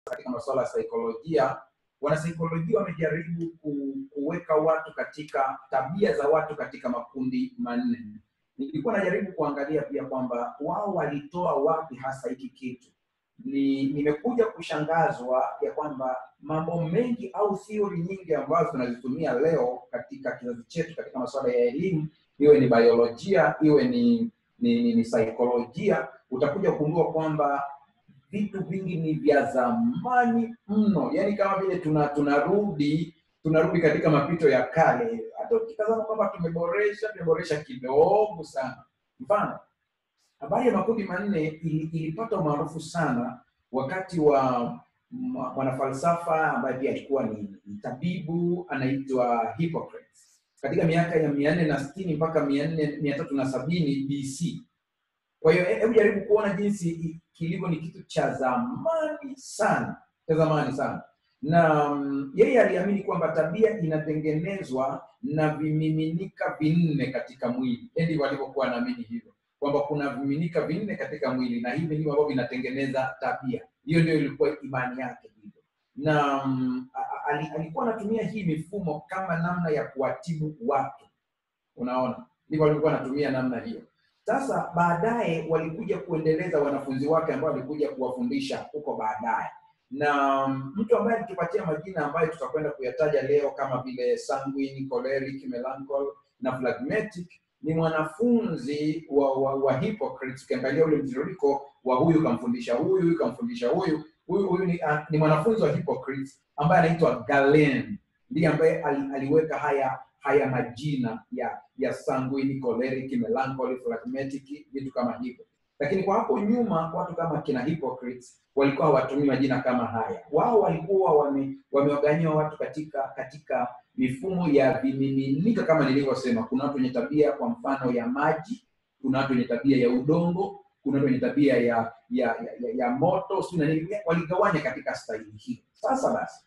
katika masuala ya saikolojia wanasaikolojia wamejaribu ku, kuweka watu katika tabia za watu katika makundi manne nilikuwa najaribu kuangalia pia kwamba wao walitoa wapi hasa hiki kitu ni nimekuja kushangazwa ya kwamba mambo mengi au theory nyingi ambazo tunazitumia leo katika kizazi chetu katika masuala ya elimu iwe ni biolojia iwe ni ni, ni, ni saikolojia utakuja kugundua kwamba vitu vingi ni vya zamani mno yaani kama vile tuna tunarudi tunarudi katika mapito ya kale hata ukitazama kwamba tumeboresha tumeboresha kidogo sana mfano habari ya makundi manne ili- ilipata umaarufu sana wakati wa mwa- mwanafalsafa ambaye pia alikuwa ni, ni tabibu anaitwa Hippocrates katika miaka ya mia nne na sitini mpaka mia nne mia tatu na sabini BC. Kwa hiyo he- hebu jaribu kuona jinsi i- kilivyo ni kitu cha zamani sana, cha zamani sana na mm, yeye aliamini kwamba tabia inatengenezwa na vimiminika vinne katika mwili. Yeye ndivyo alivyokuwa anaamini hivyo kwamba kuna vimiminika vinne katika mwili na hivi ndivyo ambavyo vinatengeneza tabia. Hiyo ndio ilikuwa imani yake hivyo, na mm, a- a- ali- alikuwa anatumia hii mifumo kama namna ya kuwatibu watu. Unaona, ndivyo alikuwa anatumia namna hiyo. Sasa baadaye walikuja kuendeleza wanafunzi wake ambao walikuja kuwafundisha huko baadaye, na mm, mtu ambaye alitupatia majina ambayo tutakwenda kuyataja leo kama vile sanguine, choleric, melancholy na phlegmatic ni mwanafunzi wa, wa, wa Hippocrates. Ukiangalia ule mtiririko wa huyu kamfundisha huyu, huyu kamfundisha huyu, huyu huyu ni, uh, ni mwanafunzi wa Hippocrates ambaye anaitwa Galen, ndiye ambaye ali, aliweka haya haya majina ya ya sanguine, choleric, melancholy, phlegmatic, vitu kama hivyo. Lakini kwa hapo nyuma watu kama kina Hippocrates walikuwa hawatumii majina kama haya. Wao walikuwa wame, wamewaganyia watu katika katika mifumo ya vimiminika kama nilivyosema. Kuna watu wenye tabia kwa mfano ya maji, kuna watu wenye tabia ya udongo, kuna watu wenye tabia ya ya, ya, ya, ya moto, sio na nini, waligawanya katika staili hiyo. Sasa basi,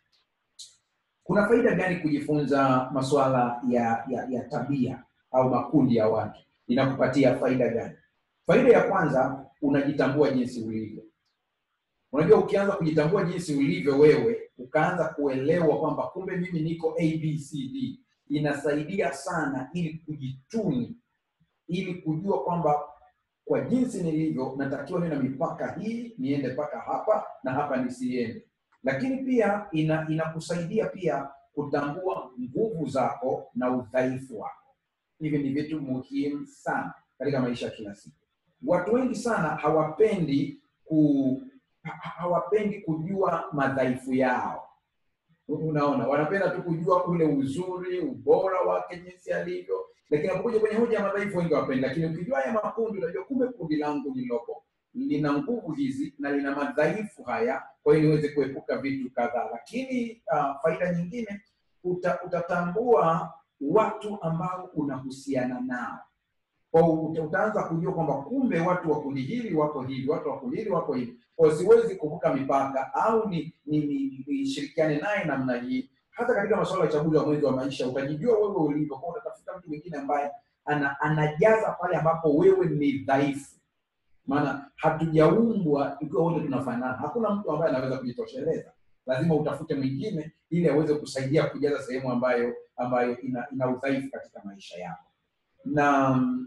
kuna faida gani kujifunza masuala ya, ya, ya tabia au makundi ya watu? Inakupatia faida gani? Faida ya kwanza, unajitambua jinsi ulivyo. Unajua, ukianza kujitambua jinsi ulivyo wewe, ukaanza kuelewa kwamba kumbe mimi niko ABCD, inasaidia sana ili kujituni, ili kujua kwamba kwa jinsi nilivyo natakiwa niwe na mipaka hii, niende mpaka hapa na hapa nisiende. Lakini pia ina inakusaidia pia kutambua nguvu zako na udhaifu wako. Hivi ni vitu muhimu sana katika maisha ya kila siku. Watu wengi sana hawapendi ku ha- hawapendi kujua madhaifu yao. Unaona, wanapenda tu kujua ule uzuri, ubora wake jinsi alivyo, lakini unapokuja kwenye hoja ya madhaifu wengi hawapendi. Lakini ukijua haya makundi, unajua kumbe kundi langu lililopo lina nguvu hizi na lina madhaifu haya, kwa hiyo niweze kuepuka vitu kadhaa. Lakini uh, faida nyingine uta, utatambua watu ambao unahusiana nao kwa hiyo uta- utaanza kujua kwamba kumbe watu wa kundi hili wako hivi, watu wa kundi hili wako hivi. Kwa hiyo siwezi kuvuka mipaka au ni nishirikiane ni, ni nishirikiane naye namna hii. Hata katika masuala ya uchaguzi wa mwenzi wa maisha utajijua wewe ulivyo, kwa hiyo utatafuta mtu mwingine ambaye ana, anajaza pale ambapo wewe ni dhaifu. Maana hatujaumbwa ikiwa wote tunafanana. Hakuna mtu ambaye anaweza kujitosheleza, lazima utafute mwingine ili aweze kusaidia kujaza sehemu ambayo ambayo ina, ina udhaifu katika maisha yako na mm,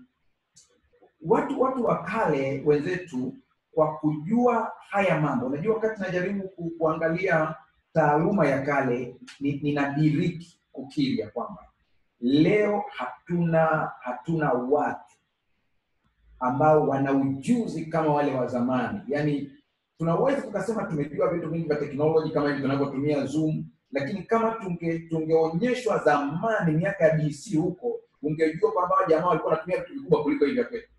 watu watu wa kale wenzetu kwa kujua haya mambo unajua wakati najaribu ku, kuangalia taaluma ya kale ni- ninadiriki kukiri ya kwamba leo hatuna hatuna watu ambao wana ujuzi kama wale wa zamani yaani tunaweza tukasema tumejua vitu vingi vya teknoloji kama hivi tunavyotumia zoom lakini kama tunge tungeonyeshwa zamani miaka ya dc huko ungejua kwamba hawa jamaa walikuwa wanatumia vitu vikubwa kuliko hivi vya kwetu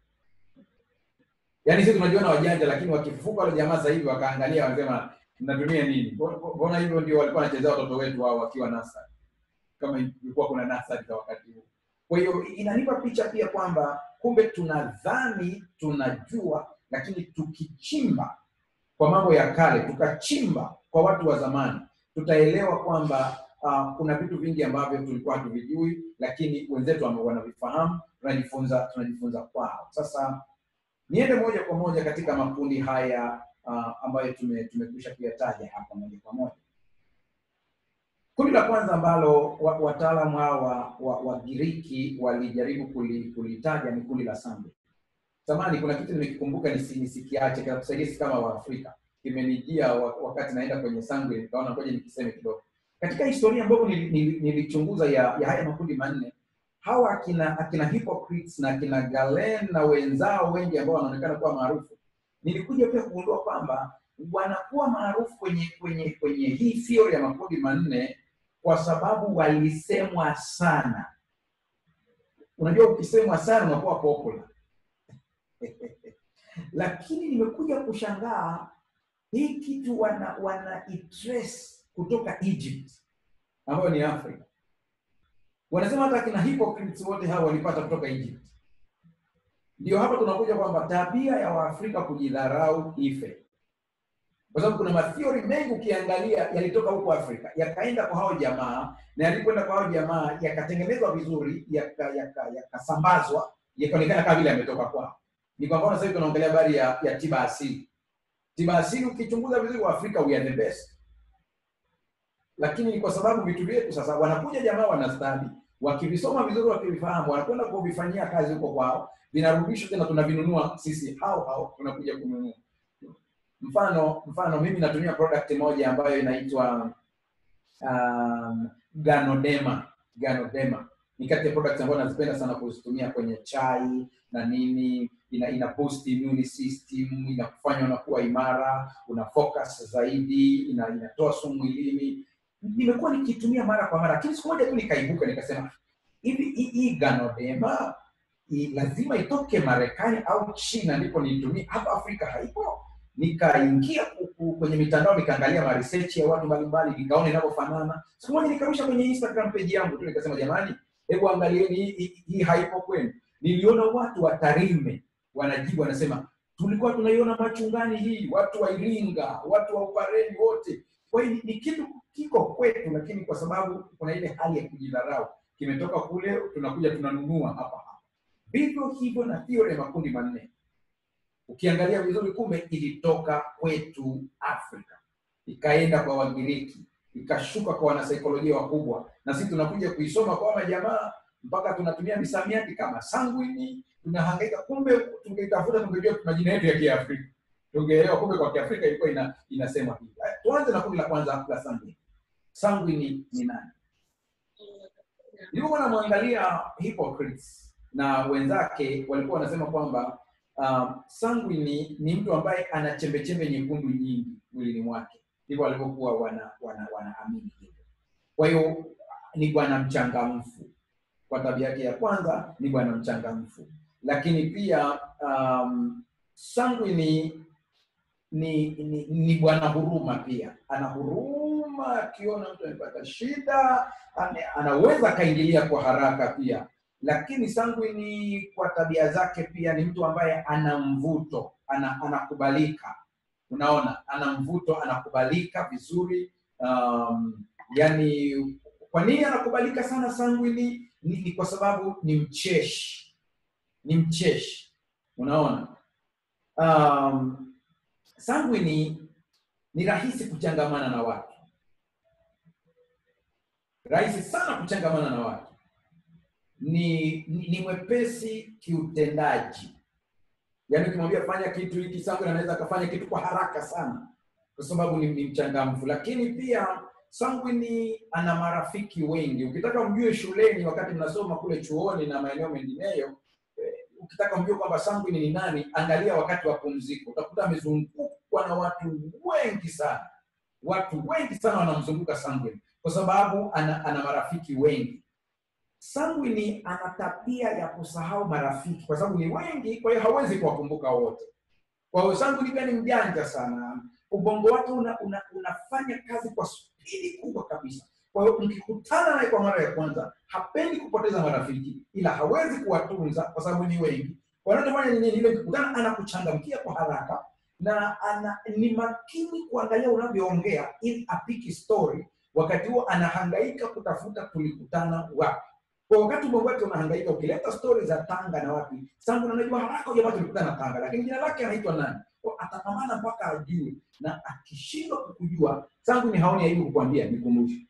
yaani sisi tunajiona wajanja lakini wakifufuka wale jamaa sasa hivi wakaangalia wanasema mnatumia nini Mbona- mbona hivyo ndio walikuwa wanachezea watoto wetu wao wakiwa nasari kama ilikuwa kuna nasari za wakati huo kwa hiyo inanipa picha pia kwamba kumbe tunadhani tunajua lakini tukichimba kwa mambo ya kale tukachimba kwa watu wa zamani tutaelewa kwamba uh, kuna vitu vingi ambavyo tulikuwa hatuvijui lakini wenzetu wame- wanavifahamu tunajifunza tunajifunza kwao sasa niende moja kwa moja katika makundi haya uh, ambayo tume- tumekwisha kuyataja hapa moja kwa moja. Kundi la kwanza ambalo wa- wataalamu hawa wa, wa Giriki walijaribu kuli- kulitaja ni kundi la Sanguine. Samani, kuna kitu nimekikumbuka nisi- nisikiache kinatusaidia sisi kama Waafrika, kimenijia wa- wakati naenda kwenye Sanguine, nikaona ngoja nikiseme kidogo. Katika historia ambayo nili- nili- nilichunguza ya, ya haya makundi manne hawa akina akina Hippocrates na akina Galen na wenzao wengi ambao wanaonekana kuwa maarufu, nilikuja pia kugundua kwamba wanakuwa maarufu kwenye kwenye kwenye hii theory ya makundi manne kwa sababu walisemwa sana. Unajua, ukisemwa sana unakuwa popular. Lakini nimekuja kushangaa hii kitu wana wana itrace kutoka Egypt ambayo ni Afrika. Wanasema hata kina Hippocrates wote hao walipata kutoka Egypt. Ndio hapa tunakuja kwamba tabia ya Waafrika kujidharau ife, kwa sababu kuna mathiori mengi ukiangalia yalitoka huko Afrika yakaenda kwa hao jamaa, na yalipoenda kwa hao jamaa yakatengenezwa vizuri, yakasambazwa, yaka, yakasambazwa, yakaonekana kama vile yametoka kwao. Ni kwa mfano sasa hivi tunaongelea habari ya, ya tiba asili. Tiba asili ukichunguza vizuri, Waafrika we are the best lakini ni kwa sababu vitu vyetu sasa, wanakuja jamaa wanastadi, wakivisoma vizuri, wakivifahamu, wanakwenda kuvifanyia kazi huko kwao, vinarudishwa tena, tunavinunua sisi hao hao, tunakuja kununua. Mfano mfano, mimi natumia product moja ambayo inaitwa um, Ganodema. Ganodema ni kati ya products ambayo nazipenda sana kuzitumia kwenye chai na nini, ina, ina boost immune system, inakufanya unakuwa imara, una focus zaidi, ina, inatoa sumu mwilini nimekuwa nikitumia mara kwa mara, lakini siku moja tu nikaibuka nikasema, hivi hii- hii Ganodema i- lazima itoke Marekani au China ndipo niitumie, hapa Afrika haipo. Nikaingia ku- ku- kwenye mitandao nikaangalia maresearch ya watu mbalimbali, nikaona inavyofanana. Siku moja nikarusha kwenye Instagram page yangu tu nikasema, jamani, hebu angalieni hii hii- hii haipo kwenu. Niliona watu wa Tarime wanajibu, wanasema tulikuwa tunaiona machungani hii, watu wa Iringa, watu wa Upareni wote kwa hiyo ni- ni kitu kiko kwetu, lakini kwa sababu kuna ile hali ya kujidharau, kimetoka kule, tunakuja tunanunua hapa hapa. Vivyo hivyo na theory ya makundi manne, ukiangalia vizuri, kumbe ilitoka kwetu Afrika, ikaenda kwa Wagiriki, ikashuka kwa wanasaikolojia wakubwa, na sisi tunakuja kuisoma kwa majamaa mpaka tunatumia misamiati kama sanguini, tunahangaika. Kumbe tungeitafuta tungejua majina yetu ya Kiafrika tungeelewa kumbe kwa Kiafrika ilikuwa ina, inasema hivi. Haya, Tuanze na kundi la kwanza la sanguini. Sanguini ni nani? Nilipokuwa namwangalia Hippocrates na wenzake walikuwa wanasema kwamba um, sanguini ni mtu ambaye ana chembechembe nyekundu nyingi mwilini mwake, ndivyo walivyokuwa wana, wana, wanaamini hivyo. Kwa hiyo ni bwana mchangamfu, kwa tabia yake ya kwanza ni bwana mchangamfu, lakini pia um, sanguini ni ni, ni bwana huruma pia, ana huruma, akiona mtu amepata shida ane, anaweza akaingilia kwa haraka pia. Lakini sanguini kwa tabia zake pia ni mtu ambaye ana mvuto, ana, anakubalika. Unaona, ana mvuto, anakubalika vizuri. Um, yani, kwa nini anakubalika sana sanguini? Ni, ni kwa sababu ni mcheshi, ni mcheshi. Unaona, um, sanguini ni rahisi kuchangamana na watu, rahisi sana kuchangamana na watu, ni ni, ni mwepesi kiutendaji. Yaani ukimwambia fanya kitu hiki, sanguini anaweza akafanya kitu kwa haraka sana, kwa sababu ni, ni mchangamfu. Lakini pia sanguini ana marafiki wengi. Ukitaka mjue shuleni, wakati mnasoma kule chuoni na maeneo mengineyo ukitaka mjue kwamba sanguini ni nani, angalia wakati wa pumziko, utakuta amezungukwa na watu wengi sana. Watu wengi sana wanamzunguka sanguini kwa sababu ana, ana marafiki wengi. Sanguini ana tabia ya kusahau marafiki kwa sababu ni wengi, kwa hiyo hawezi kuwakumbuka wote. Kwa hiyo sanguini pia ni mjanja sana, ubongo wake una, una, unafanya kazi kwa spidi kubwa kabisa. Kwa hiyo mkikutana naye kwa mara ya kwanza, hapendi kupoteza marafiki, ila hawezi kuwatunza kwa sababu ni wengi. Wanachofanya ni nini? Ile mkikutana, anakuchangamkia kwa haraka na ana, ni makini kuangalia unavyoongea ili apiki story. Wakati huo anahangaika kutafuta tulikutana wapi. Kwa wakati ubongo wake unahangaika, ukileta stori za Tanga na wapi, Sangu anajua haraka jamaa tulikutana Tanga, lakini jina lake anaitwa nani? Kwa atapambana mpaka ajue, na akishindwa kukujua, sanguini haoni aibu kukwambia nikumbushe.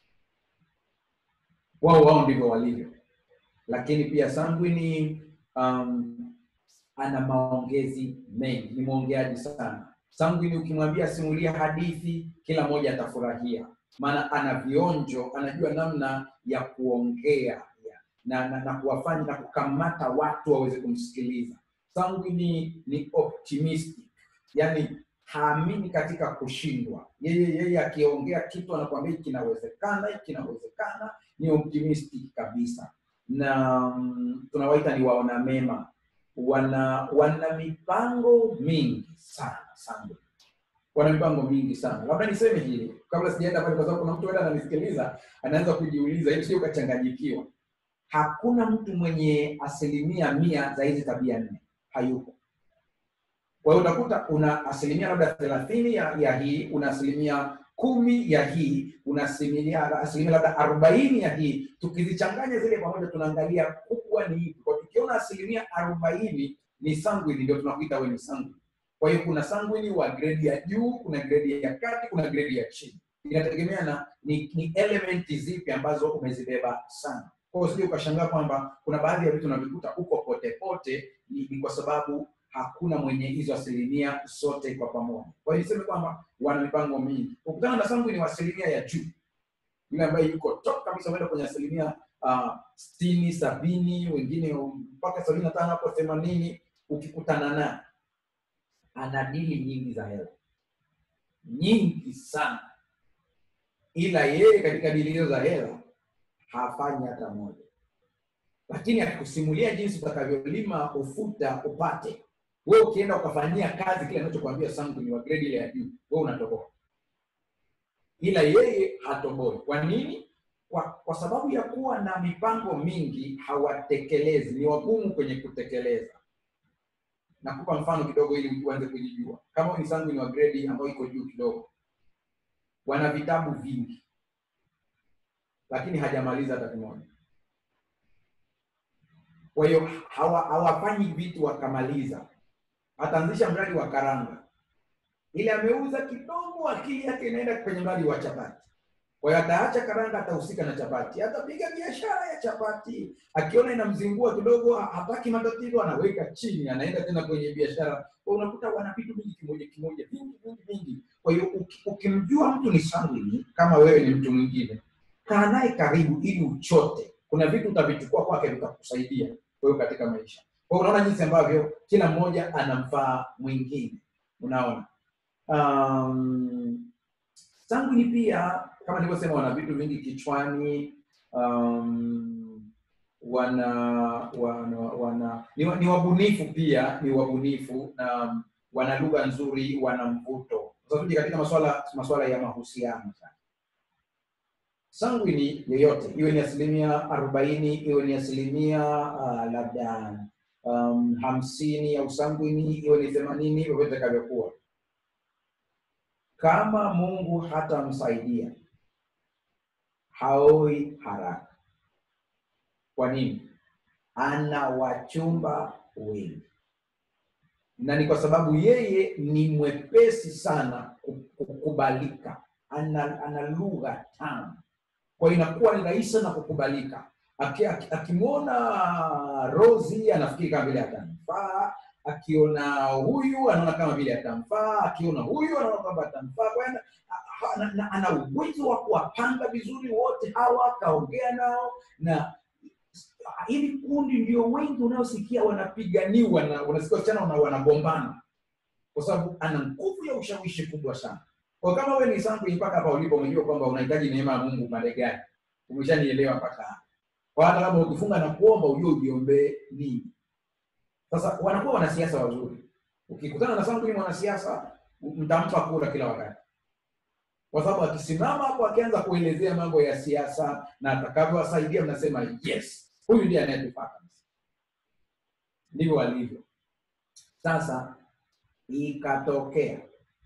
Wao wao ndivyo walivyo, lakini pia sanguini um, ana maongezi mengi, ni mwongeaji sana. Sanguini ukimwambia simulia hadithi, kila mmoja atafurahia, maana ana vionjo, anajua namna ya kuongea ya, na, na, na kuwafanya na kukamata watu waweze kumsikiliza. Sanguini ni optimistic, yani haamini katika kushindwa. Yeye yeye akiongea kitu anakuambia hiki kinawezekana, hiki kinawezekana, ni optimistic kabisa, na mm, tunawaita ni waona mema wana wana mipango mingi sana sana, wana mipango mingi sana. Labda niseme hili kabla sijaenda pale, kwa sababu kuna mtu hata ananisikiliza anaanza kujiuliza, ili sio ukachanganyikiwa. Hakuna mtu mwenye asilimia mia za hizi tabia nne, hayupo. Kwa hiyo utakuta una asilimia labda thelathini ya, ya hii, una asilimia kumi ya hii, una asilimia asilimia labda arobaini ya hii. Tukizichanganya zile pamoja, tunaangalia kubwa ni ipi. Kwa tukiona asilimia arobaini ni sanguini, ndio tunakuita wewe ni sanguini. Kwa hiyo kuna sanguini wa gredi ya juu, kuna gredi ya kati, kuna gredi ya chini. Inategemea na ni, ni elementi zipi ambazo umezibeba sana. Kwa hiyo usije ukashangaa kwamba kuna baadhi ya vitu unavikuta huko pote pote, ni, ni kwa sababu hakuna mwenye hizo asilimia zote kwa pamoja. Kwa hiyo niseme kwamba wana mipango mingi. Ukutana na sanguini wa asilimia ya juu, yule ambaye yuko top kabisa, umeenda kwenye asilimia uh, sitini, sabini, wengine mpaka sabini na tano hapo themanini, ukikutana naye ana dili nyingi za hela nyingi sana, ila yeye katika dili hizo za hela hafanyi hata moja, lakini akikusimulia jinsi utakavyolima ufuta upate wewe, ukienda ukafanyia kazi kile anachokwambia sanguini wa grade ile ya juu, wewe unatoboa, ila yeye hatoboi. Kwa nini? Kwa, kwa sababu ya kuwa na mipango mingi, hawatekelezi, ni wagumu kwenye kutekeleza. Nakupa mfano kidogo ili uanze kujijua. Kama ni sanguini wa grade ambayo iko juu kidogo, wana vitabu vingi, lakini hajamaliza hata kimoja. Kwa hiyo hawa hawafanyi vitu wakamaliza. Ataanzisha mradi wa karanga, ile ameuza kidogo, akili yake inaenda kwenye mradi wa chapati. Kwa hiyo ataacha karanga, atahusika na chapati, atapiga biashara ya chapati. Akiona inamzingua kidogo, hataki matatizo, anaweka chini, anaenda tena kwenye biashara. Kwa unakuta wana vitu vingi kimoja kimoja, vingi vingi vingi. Kwa hiyo uki- ukimjua mtu ni sanguini, kama wewe ni mtu mwingine, kaa naye karibu ili uchote. Kuna vitu utavichukua kwake vitakusaidia wewe katika maisha. Kwa hiyo unaona jinsi ambavyo kila mmoja anamfaa mwingine, unaona um, sanguini pia kama nilivyosema, wana vitu vingi kichwani. Um, wana wana, wana ni, wa- ni wabunifu pia, ni wabunifu na um, wana lugha nzuri, wana mvuto. Sasa tuje katika masuala masuala ya mahusiano sasa. Sanguini yoyote iwe ni asilimia arobaini iwe ni asilimia uh, labda um, hamsini ya usanguini iwe ni themanini vyovyote itakavyokuwa, kama Mungu hatamsaidia haoi haraka. Kwa nini? Ana wachumba wengi, na ni kwa sababu yeye ni mwepesi sana ku- kukubalika, ana, ana lugha tamu, kwa hiyo inakuwa ni rahisi sana kukubalika. Aki- aki- Akimwona Rosi anafikiri kama vile atamfaa, akiona huyu anaona kama vile atamfaa, akiona huyu anaona kwamba atamfaa. Kwa hiyo ana- ana- ana- ana uwezo wa kuwapanga vizuri wote hawa, akaongea nao na hili kundi ndio wengi unaosikia wanapiganiwa na unasikia wasichana wana- wanagombana kwa sababu ana nguvu ya ushawishi kubwa sana. Kwa kama wewe ni sanguini mpaka hapa ulipo, umejua kwamba unahitaji neema ya Mungu pale gani, umeshanielewa mpaka hapa. Kwa hata kama ukifunga na kuomba, ujue ujiombee nini. Sasa wanakuwa wanasiasa wazuri. Ukikutana na sanguini mwanasiasa, mtampa kura kila wakati, kwa sababu akisimama hapo akianza kuelezea mambo ya siasa na atakavyowasaidia, mnasema yes, huyu ndiye anayetufaa kabisa. Ndivyo walivyo. Sasa ikatokea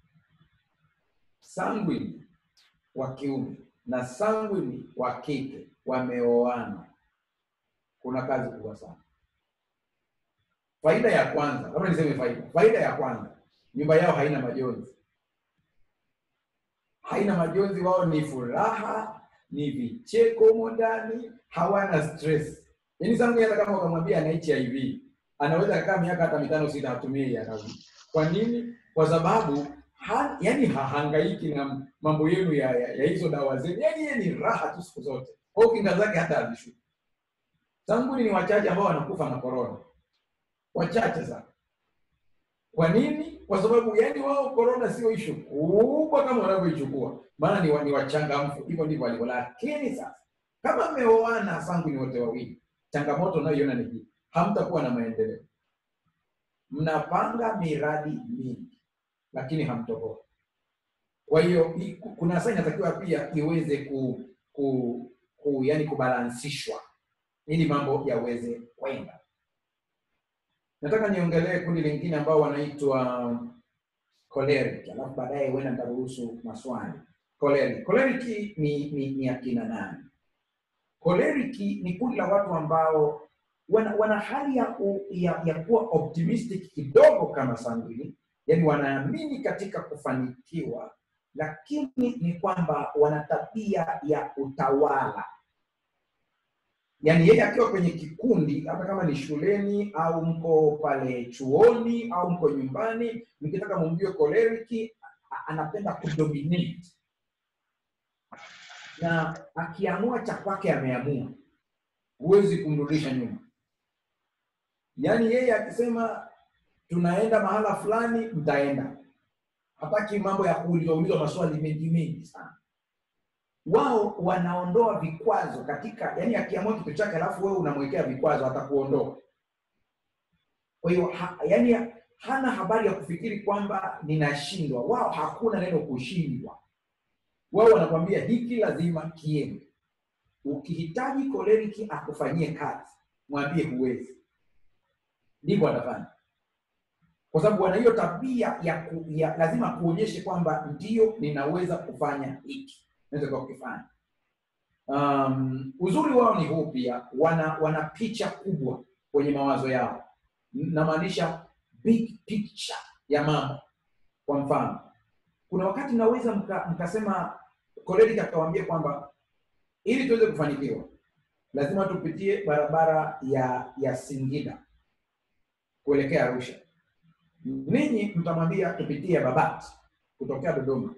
sanguini wa kiume na sanguini wa kike wameoana, kuna kazi kubwa sana. Faida ya kwanza, labda niseme faida. Faida ya kwanza nyumba yao haina majonzi, haina majonzi. Wao ni furaha, ni vicheko humo ndani, hawana stress. Yaani Sangwi hata kama ukamwambia ana HIV anaweza akakaa miaka hata mitano sita hatumie ARV. Kwa nini? Kwa sababu ha, yani hahangaiki na mambo yenu ya, ya, ya hizo dawa zenu, yani yeye ni raha tu siku zote. Kwa hiyo kinga zake hata hazishuki. Sanguli ni wachache ambao wanakufa na corona, wachache sana. Kwa nini? Kwa sababu yani wao corona sio ishu kubwa kama wanavyoichukua, maana ni, wa- ni wachangamfu, hivyo ndivyo walivyo. Lakini sasa kama mmeoana sangu ni wote wawili, changamoto unayoiona ni hii, hamtakuwa na maendeleo. Mnapanga miradi mingi, lakini hamtoboa. Kwa hiyo i- kuna saa inatakiwa pia iweze ku, ku, ku yani kubalansishwa ili mambo yaweze kwenda. Nataka niongelee kundi lingine ambao wanaitwa choleric, alafu baadaye huenda nitaruhusu maswali. Choleric, choleric ni, ni, ni akina nani? Choleric ni kundi la watu ambao wana, wana hali ya, u- ya, ya kuwa optimistic kidogo kama sanguini, yani wanaamini katika kufanikiwa, lakini ni kwamba wana tabia ya utawala yaani yeye akiwa kwenye kikundi, hata kama ni shuleni au mko pale chuoni au mko nyumbani, mkitaka mumjue choleric, a- anapenda kudominate na akiamua cha kwake ameamua, huwezi kumrudisha nyuma. Yaani yeye akisema tunaenda mahala fulani, mtaenda. Hataki mambo ya kuulizwa ulizwa maswali mengi mengi sana. Wao wanaondoa vikwazo katika, yani akiamua kitu chake alafu wewe unamwekea vikwazo, atakuondoa. Kwa hiyo ha, yani hana habari ya kufikiri kwamba ninashindwa. Wao hakuna neno kushindwa. Wao wanakwambia hiki lazima kiende. Ukihitaji koleriki akufanyie kazi, mwambie huwezi, ndivyo atafanya, kwa sababu wana hiyo tabia ya, ku, ya lazima kuonyeshe kwamba ndio ninaweza kufanya hiki, naweza kukifanya. Um, uzuri wao ni huu pia, wana wana picha kubwa kwenye mawazo yao, namaanisha big picture ya mambo. Kwa mfano, kuna wakati mnaweza mka, mkasema Koleri akawaambia kwamba ili tuweze kufanikiwa lazima tupitie barabara ya ya Singida kuelekea Arusha. Ninyi mtamwambia tupitie Babati kutokea Dodoma.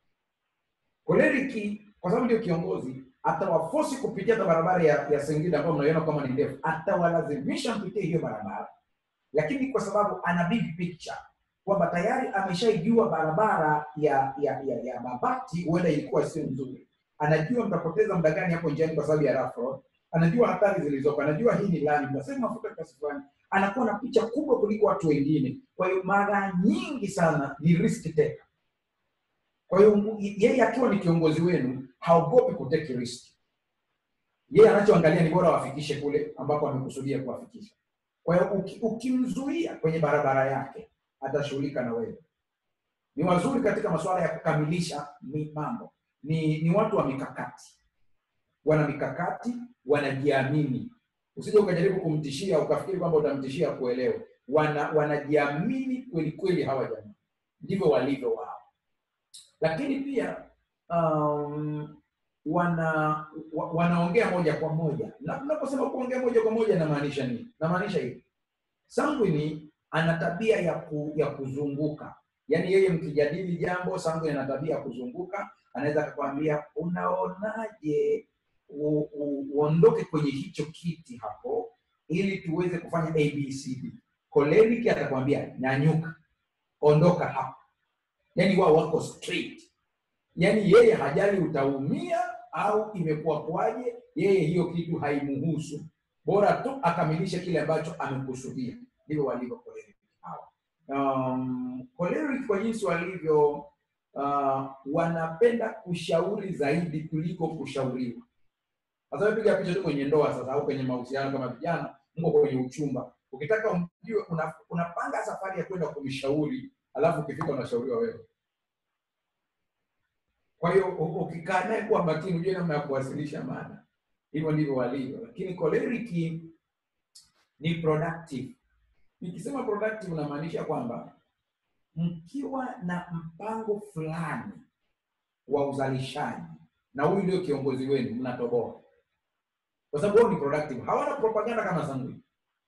Koleriki kwa sababu ndio kiongozi atawafosi kupitia hata barabara ya, ya Singida ambayo mnaiona kama ni ndefu, atawalazimisha mpitie hiyo barabara, lakini kwa sababu ana big picture kwamba tayari ameshaijua barabara ya ya ya, ya Babati huenda ilikuwa sio nzuri, anajua mtapoteza muda gani hapo njiani kwa sababu ya rough road, anajua hatari zilizopo, anajua hii ni lami, mtasema mafuta kiasi fulani, anakuwa na picha kubwa kuliko watu wengine. Kwa hiyo mara nyingi sana ni risk taker. Kwa hiyo yeye akiwa ni kiongozi wenu haogopi kuteki risk. Yeye anachoangalia ni bora wafikishe kule ambapo amekusudia kuwafikisha. Kwa hiyo uki, ukimzuia kwenye barabara yake atashughulika na wewe. Ni wazuri katika masuala ya kukamilisha mi- mambo, ni, ni watu wa mikakati, wana mikakati, wanajiamini. Usije ukajaribu kumtishia ukafikiri kwamba utamtishia kuelewa. Wana wanajiamini kweli kweli, hawa jamaa ndivyo walivyo wao, lakini pia um, wana wa, wanaongea moja kwa moja. Na tunaposema kuongea moja kwa moja inamaanisha nini? Namaanisha hivi, Sangwini ana tabia ya, ku, ya kuzunguka yaani yeye mkijadili jambo Sangwini ana tabia ya kuzunguka. Anaweza akakwambia unaonaje u- u- uondoke kwenye hicho kiti hapo ili tuweze kufanya abcd. Koleriki atakwambia nyanyuka, ondoka hapo. Yaani wao wako straight, yaani yeye hajali utaumia au imekuwa kwaje, yeye hiyo kitu haimuhusu, bora tu akamilishe kile ambacho amekusudia. Ndivyo walivyo Koleriki hawa. Um, Koleriki kwa jinsi walivyo uh, wanapenda kushauri zaidi kuliko kushauriwa. Sasa wewe piga picha tu kwenye ndoa sasa, au kwenye mahusiano kama vijana, mko kwenye uchumba, ukitaka umjue, una- unapanga safari ya kwenda kumshauri, alafu ukifika unashauriwa wewe. Kwa hiyo u- ukikaa naye kuwa makini, ujue namna ya kuwasilisha maana. Hivyo ndivyo walivyo, lakini koleriki ni productive. Nikisema productive, unamaanisha kwamba mkiwa na mpango fulani wa uzalishaji na huyu ndio kiongozi wenu, mnatoboa kwa sababu wao ni productive, hawana propaganda kama Sangui.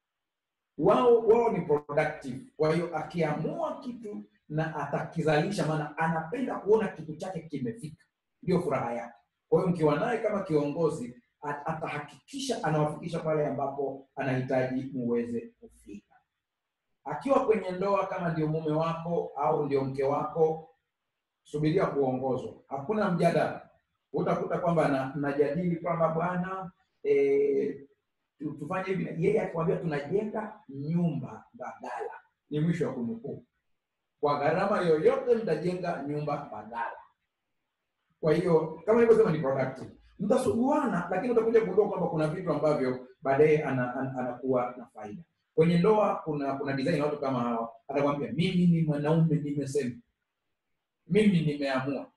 Wao wao ni productive. Kwa hiyo akiamua kitu na atakizalisha, maana anapenda kuona kitu chake kimefika, ndio furaha yake. Kwa hiyo mkiwa naye kama kiongozi, at- atahakikisha anawafikisha pale ambapo anahitaji muweze kufika. Akiwa kwenye ndoa, kama ndio mume wako au ndio mke wako, subiria kuongozwa, hakuna mjadala. Utakuta kwamba na- mnajadili kwamba bwana eh, tu- tufanye hivi, na- yeye akikwambia tunajenga nyumba badala, ni mwisho wa kunukuu. Kwa gharama yoyote mtajenga nyumba badala. Kwa hiyo kama nilivyosema, ni productive, mtasuguana, lakini utakuja kugundua kwamba kuna vitu ambavyo baadaye ana, ana, anakuwa na faida. Kwenye ndoa kuna kuna design ya watu kama hawa, atakwambia mimi ni mwanaume, nimesema mimi nimeamua.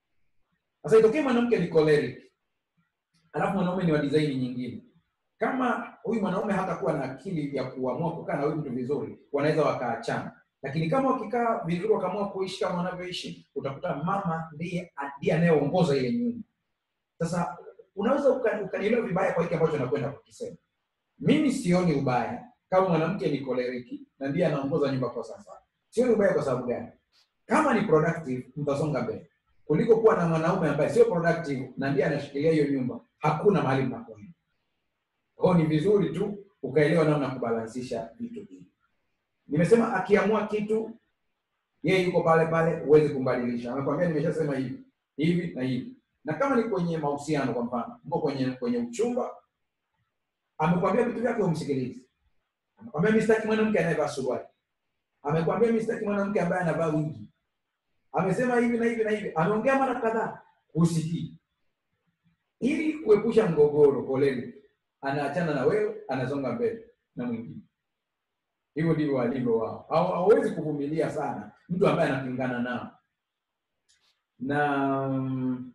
Sasa itokee mwanamke ni choleric, alafu mwanaume ni wa design nyingine. Kama huyu mwanaume hatakuwa na akili ya kuamua kukaa na huyu mtu vizuri, wanaweza wakaachana. Lakini kama wakikaa vizuri, wakaamua kuishi kama wanavyoishi, utakuta mama ndiye ndiye anayeongoza ile nyumba. Sasa unaweza uka- ukanielewa vibaya kwa hiki ambacho nakwenda kukisema. Mimi sioni ubaya kama mwanamke ni koleriki na ndiye anaongoza nyumba kwa sasa. Sioni ubaya kwa sababu gani? Kama ni productive, mtasonga mbele kuliko kuwa na mwanaume ambaye sio productive na ndiye anashikilia hiyo nyumba. Hakuna mahali mnakwenda. Kwa hiyo ni vizuri tu ukaelewa namna ya kubalansisha vitu hivi. Nimesema akiamua kitu yeye yuko pale pale, huwezi kumbadilisha. Amekwambia nimeshasema hivi hivi na hivi. Na kama ni kwenye mahusiano, kwa mfano, mko kwenye kwenye uchumba, amekwambia vitu vyake, umsikilize. Amekwambia mimi sitaki mwanamke anayevaa suruali. Amekwambia mimi sitaki mwanamke ambaye anavaa wigi. Amesema hivi na hivi na hivi, ameongea mara kadhaa, husikii. Ili kuepusha mgogoro, poleni, anaachana na wewe, anasonga mbele na mwingine. Hivyo ndivyo walivyo wao. Hawa- Hawawezi kuvumilia sana mtu ambaye anapingana nao na mm,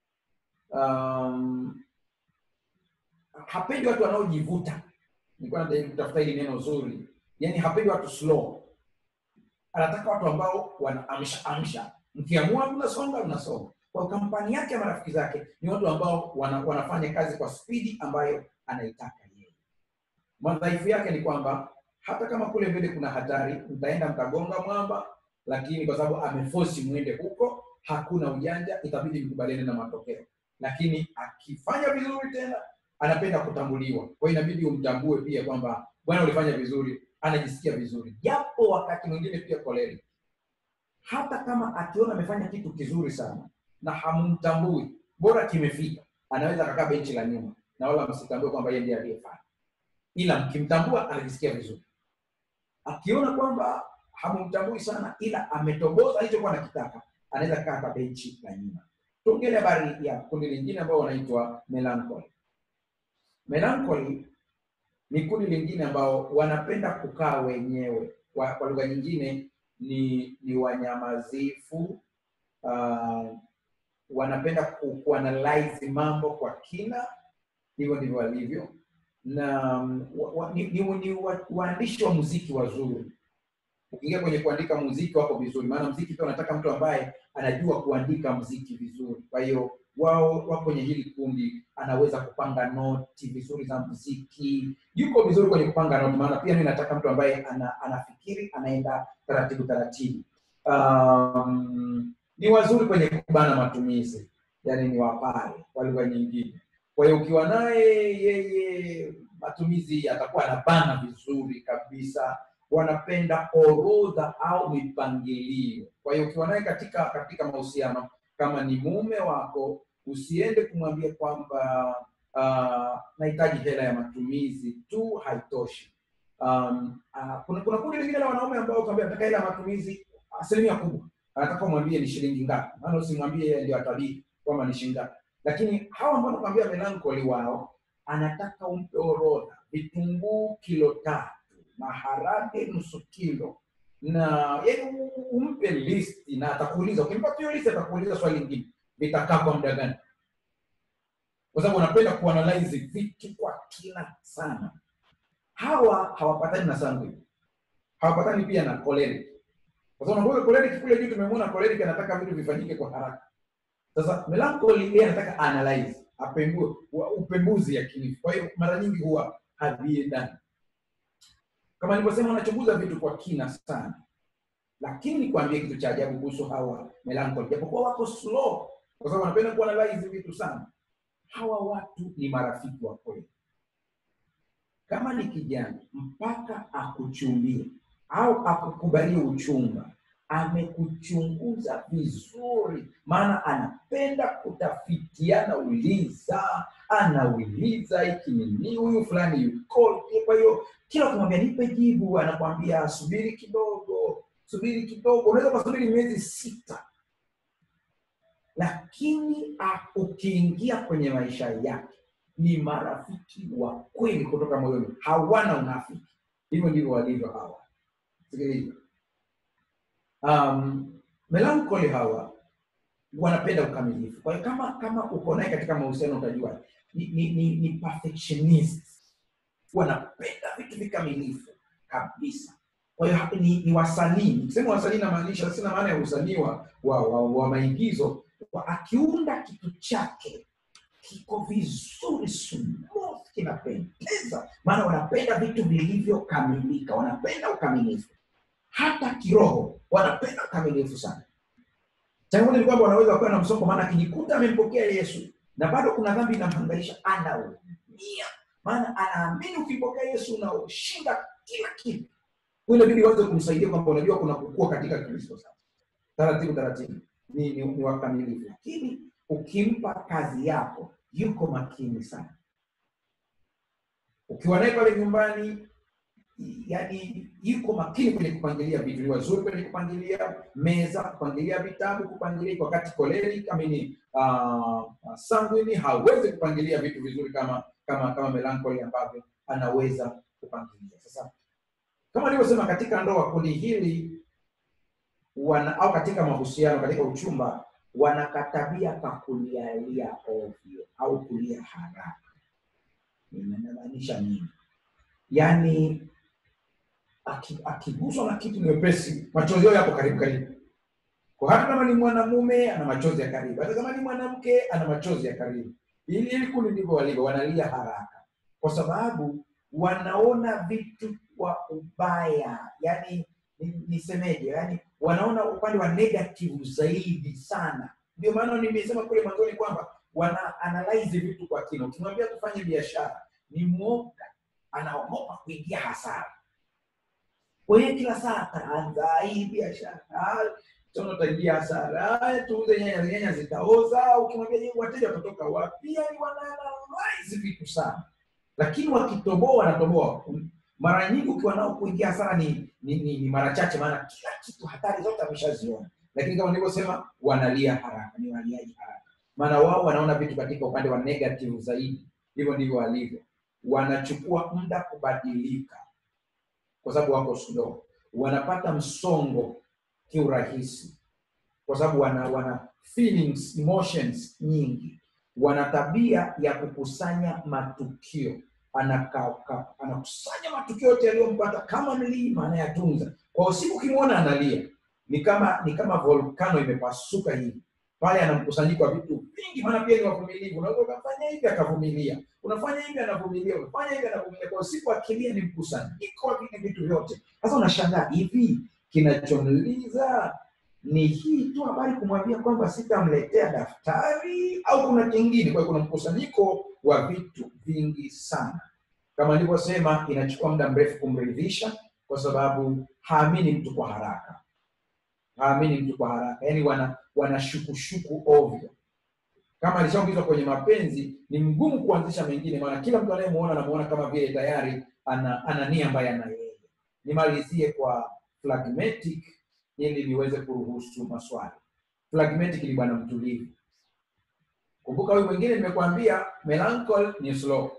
um, hapendi watu wanaojivuta. Nilikuwa najaribu kutafuta hili neno zuri, yaani hapendi watu slow. Anataka watu ambao wanaamsha amsha, mkiamua mnasonga mnasonga. Kwa kampani yake ya marafiki zake ni watu ambao wana, wanafanya kazi kwa spidi ambayo anaitaka yeye. Madhaifu yake ni kwamba hata kama kule mbele kuna hatari, mtaenda mtagonga mwamba, lakini kwa sababu amefosi mwende huko, hakuna ujanja, itabidi mkubaliane na matokeo. Lakini akifanya vizuri tena, anapenda kutambuliwa, kwa hiyo inabidi umtambue pia kwamba bwana, ulifanya vizuri, anajisikia vizuri, japo wakati mwingine pia koleri, hata kama akiona amefanya kitu kizuri sana na hamumtambui, bora kimefika, anaweza akakaa benchi la nyuma na wala msitambue kwamba yeye ndiye aliyefanya, ila mkimtambua anajisikia vizuri. Akiona kwamba hamumtambui sana, ila ametoboza alichokuwa anakitaka, anaweza kaa kwa benchi la nyuma. Tuongele habari ya kundi lingine ambao wanaitwa melancholy. Melancholy ni kundi lingine ambao wanapenda kukaa wenyewe, kwa, kwa lugha nyingine ni ni wanyamazifu. Uh, wanapenda ku, kuanalyze mambo kwa kina, hivyo ndivyo walivyo na mm, wa, wa, ni, ni, ni wa, waandishi wa muziki wazuri. Ukiingia kwenye kuandika muziki wako vizuri, maana muziki pia unataka mtu ambaye anajua kuandika muziki vizuri. Kwa hiyo wao wako kwenye hili kundi, anaweza kupanga noti vizuri za muziki, yuko vizuri kwenye kupanga noti, maana pia mimi nataka mtu ambaye ana, anafikiri anaenda taratibu taratibu. Um, ni wazuri kwenye kubana matumizi, yani ni wapare kwa lugha nyingine. Kwa hiyo ukiwa naye yeye, matumizi yatakuwa anabana vizuri kabisa. Wanapenda orodha au mipangilio. Kwa hiyo ukiwa naye katika katika mahusiano, kama ni mume wako, usiende kumwambia kwamba uh, nahitaji hela ya matumizi tu, haitoshi. Um, uh, kuna kuna kundi lingine la wanaume ambao kwambia nataka hela ya matumizi asilimia kubwa, anataka umwambie ni shilingi ngapi, maana usimwambie yeye ndio atabiri kwamba ni shilingi ngapi lakini hawa ambao nakwambia melancholi wao anataka umpe orodha vitunguu kilo tatu maharage nusu kilo na yani umpe listi na atakuuliza ukimpata hiyo listi atakuuliza swali lingine vitakaa kwa muda gani kwa sababu wanapenda kuanalyze vitu kwa kina sana hawa hawapatani na sanguine hawapatani pia na choleric kwa sababu nakumbuka choleric kule juu tumemwona choleric anataka vitu vifanyike kwa haraka sasa melancholy yeye anataka analyze apembue wa- upembuzi yakinifu kwa hiyo mara nyingi huwa haviendani kama nilivyosema wanachunguza vitu kwa kina sana lakini nikwambie kitu cha ajabu kuhusu hawa melancholy japokuwa wako slow kwa sababu wanapenda kuanalyze vitu sana hawa watu ni marafiki wa kweli kama ni kijana mpaka akuchumbie au akukubalie uchumba amekuchunguza vizuri maana anapenda kutafitiana uliza anauliza hiki ni nini huyu fulani yukoje kwa hiyo kila ukimwambia nipe jibu anakwambia subiri kidogo subiri kidogo unaweza ukasubiri miezi sita lakini ah, ukiingia kwenye maisha yake ni marafiki wa kweli kutoka moyoni hawana unafiki hivyo ndivyo walivyo hawa sikiliza um, melancholy hawa wanapenda ukamilifu kwa hiyo kama kama uko naye katika mahusiano utajua ni, ni, ni, ni perfectionist wanapenda vitu vikamilifu kabisa kwa hiyo hapa ni, ni wasanii nikisema wasanii namaanisha sina maana ya usanii wa, wa, wa, wa maigizo wa akiunda kitu chake kiko vizuri smooth kinapendeza maana wanapenda vitu vilivyokamilika wanapenda ukamilifu hata kiroho wanapenda ukamilifu sana changamoto ni kwamba wanaweza wakawa na msongo maana akijikuta amempokea yesu na bado kuna dhambi inamhangaisha anaumia maana anaamini ukimpokea yesu unaoshinda kila kitu Kwa hiyo inabidi uanze kumsaidia kwamba unajua kuna kukua katika kristo sasa taratibu taratibu ni, ni, ni wakamilifu lakini ukimpa kazi yako yuko makini sana ukiwa naye pale nyumbani yani yuko makini kwenye kupangilia vitu ni wazuri kwenye kupangilia meza kupangilia vitabu kupangilia wakati koleri amini uh, sanguini hawezi kupangilia vitu vizuri kama kama kama melancholy ambavyo anaweza kupangilia sasa kama nilivyosema katika ndoa kundi hili wana au katika mahusiano katika uchumba wanakatabia kakulialia ovyo au kulia haraka inamaanisha nini yaani aki- akiguswa na kitu ni wepesi machozi yao yapo karibu karibu kwa hata kama ni mwanamume ana machozi ya karibu hata kama ni mwanamke ana machozi ya karibu ili ili kundi ndivyo walivyo wanalia haraka kwa sababu wanaona vitu kwa ubaya yani ni- nisemeje yani wanaona upande wa negative zaidi sana ndio maana nimesema kule mwanzoni kwamba wana analyze vitu kwa kina ukimwambia tufanye biashara ni mwoga anaogopa kuingia hasara kwa hiyo kila saa ataanza hii biashara tena utaingia hasara Ah, tuuze nyanya nyanya zitaoza ukimwambia je, wateja watatoka wapi yani wanaanalyze vitu sana lakini wakitoboa wanatoboa mara nyingi ukiwa nao kuingia hasara ni, ni, ni, ni mara chache maana kila kitu hatari zote ameshaziona lakini kama nilivyosema wanalia haraka ni waliaji haraka maana wao wanaona vitu katika upande wa negative zaidi hivyo ndivyo walivyo wanachukua muda kubadilika kwa sababu wako slow wanapata msongo kiurahisi kwa sababu wana wana feelings emotions nyingi wana tabia ya kukusanya matukio Anaka- ka- anakusanya matukio yote yaliyompata kama mlima anayatunza kwa usiku ukimwona analia ni kama ni kama volkano imepasuka hivi pale ana mkusanyiko wa vitu vingi maana pia ni wavumilivu unaweza ukafanya hivi akavumilia unafanya hivi anavumilia unafanya hivi anavumilia kwa usiku akilia ni mkusanyiko wa vile vitu vyote sasa unashangaa hivi kinachomliza ni hii tu habari kumwambia kwamba sitamletea daftari au kuna kingine kwa hiyo kuna mkusanyiko wa vitu vingi sana kama nilivyosema inachukua muda mrefu kumridhisha kwa sababu haamini mtu kwa haraka haamini mtu kwa haraka yaani wana wanashukushuku ovyo kama alishaongezwa kwenye mapenzi ni mgumu kuanzisha mengine maana kila mtu anayemuona anamuona kama vile tayari ana, ana nia ambaye ana yeye nimalizie kwa phlegmatic ili niweze kuruhusu maswali phlegmatic ni bwana mtulivu kumbuka huyu mwingine nimekuambia melancholy ni slow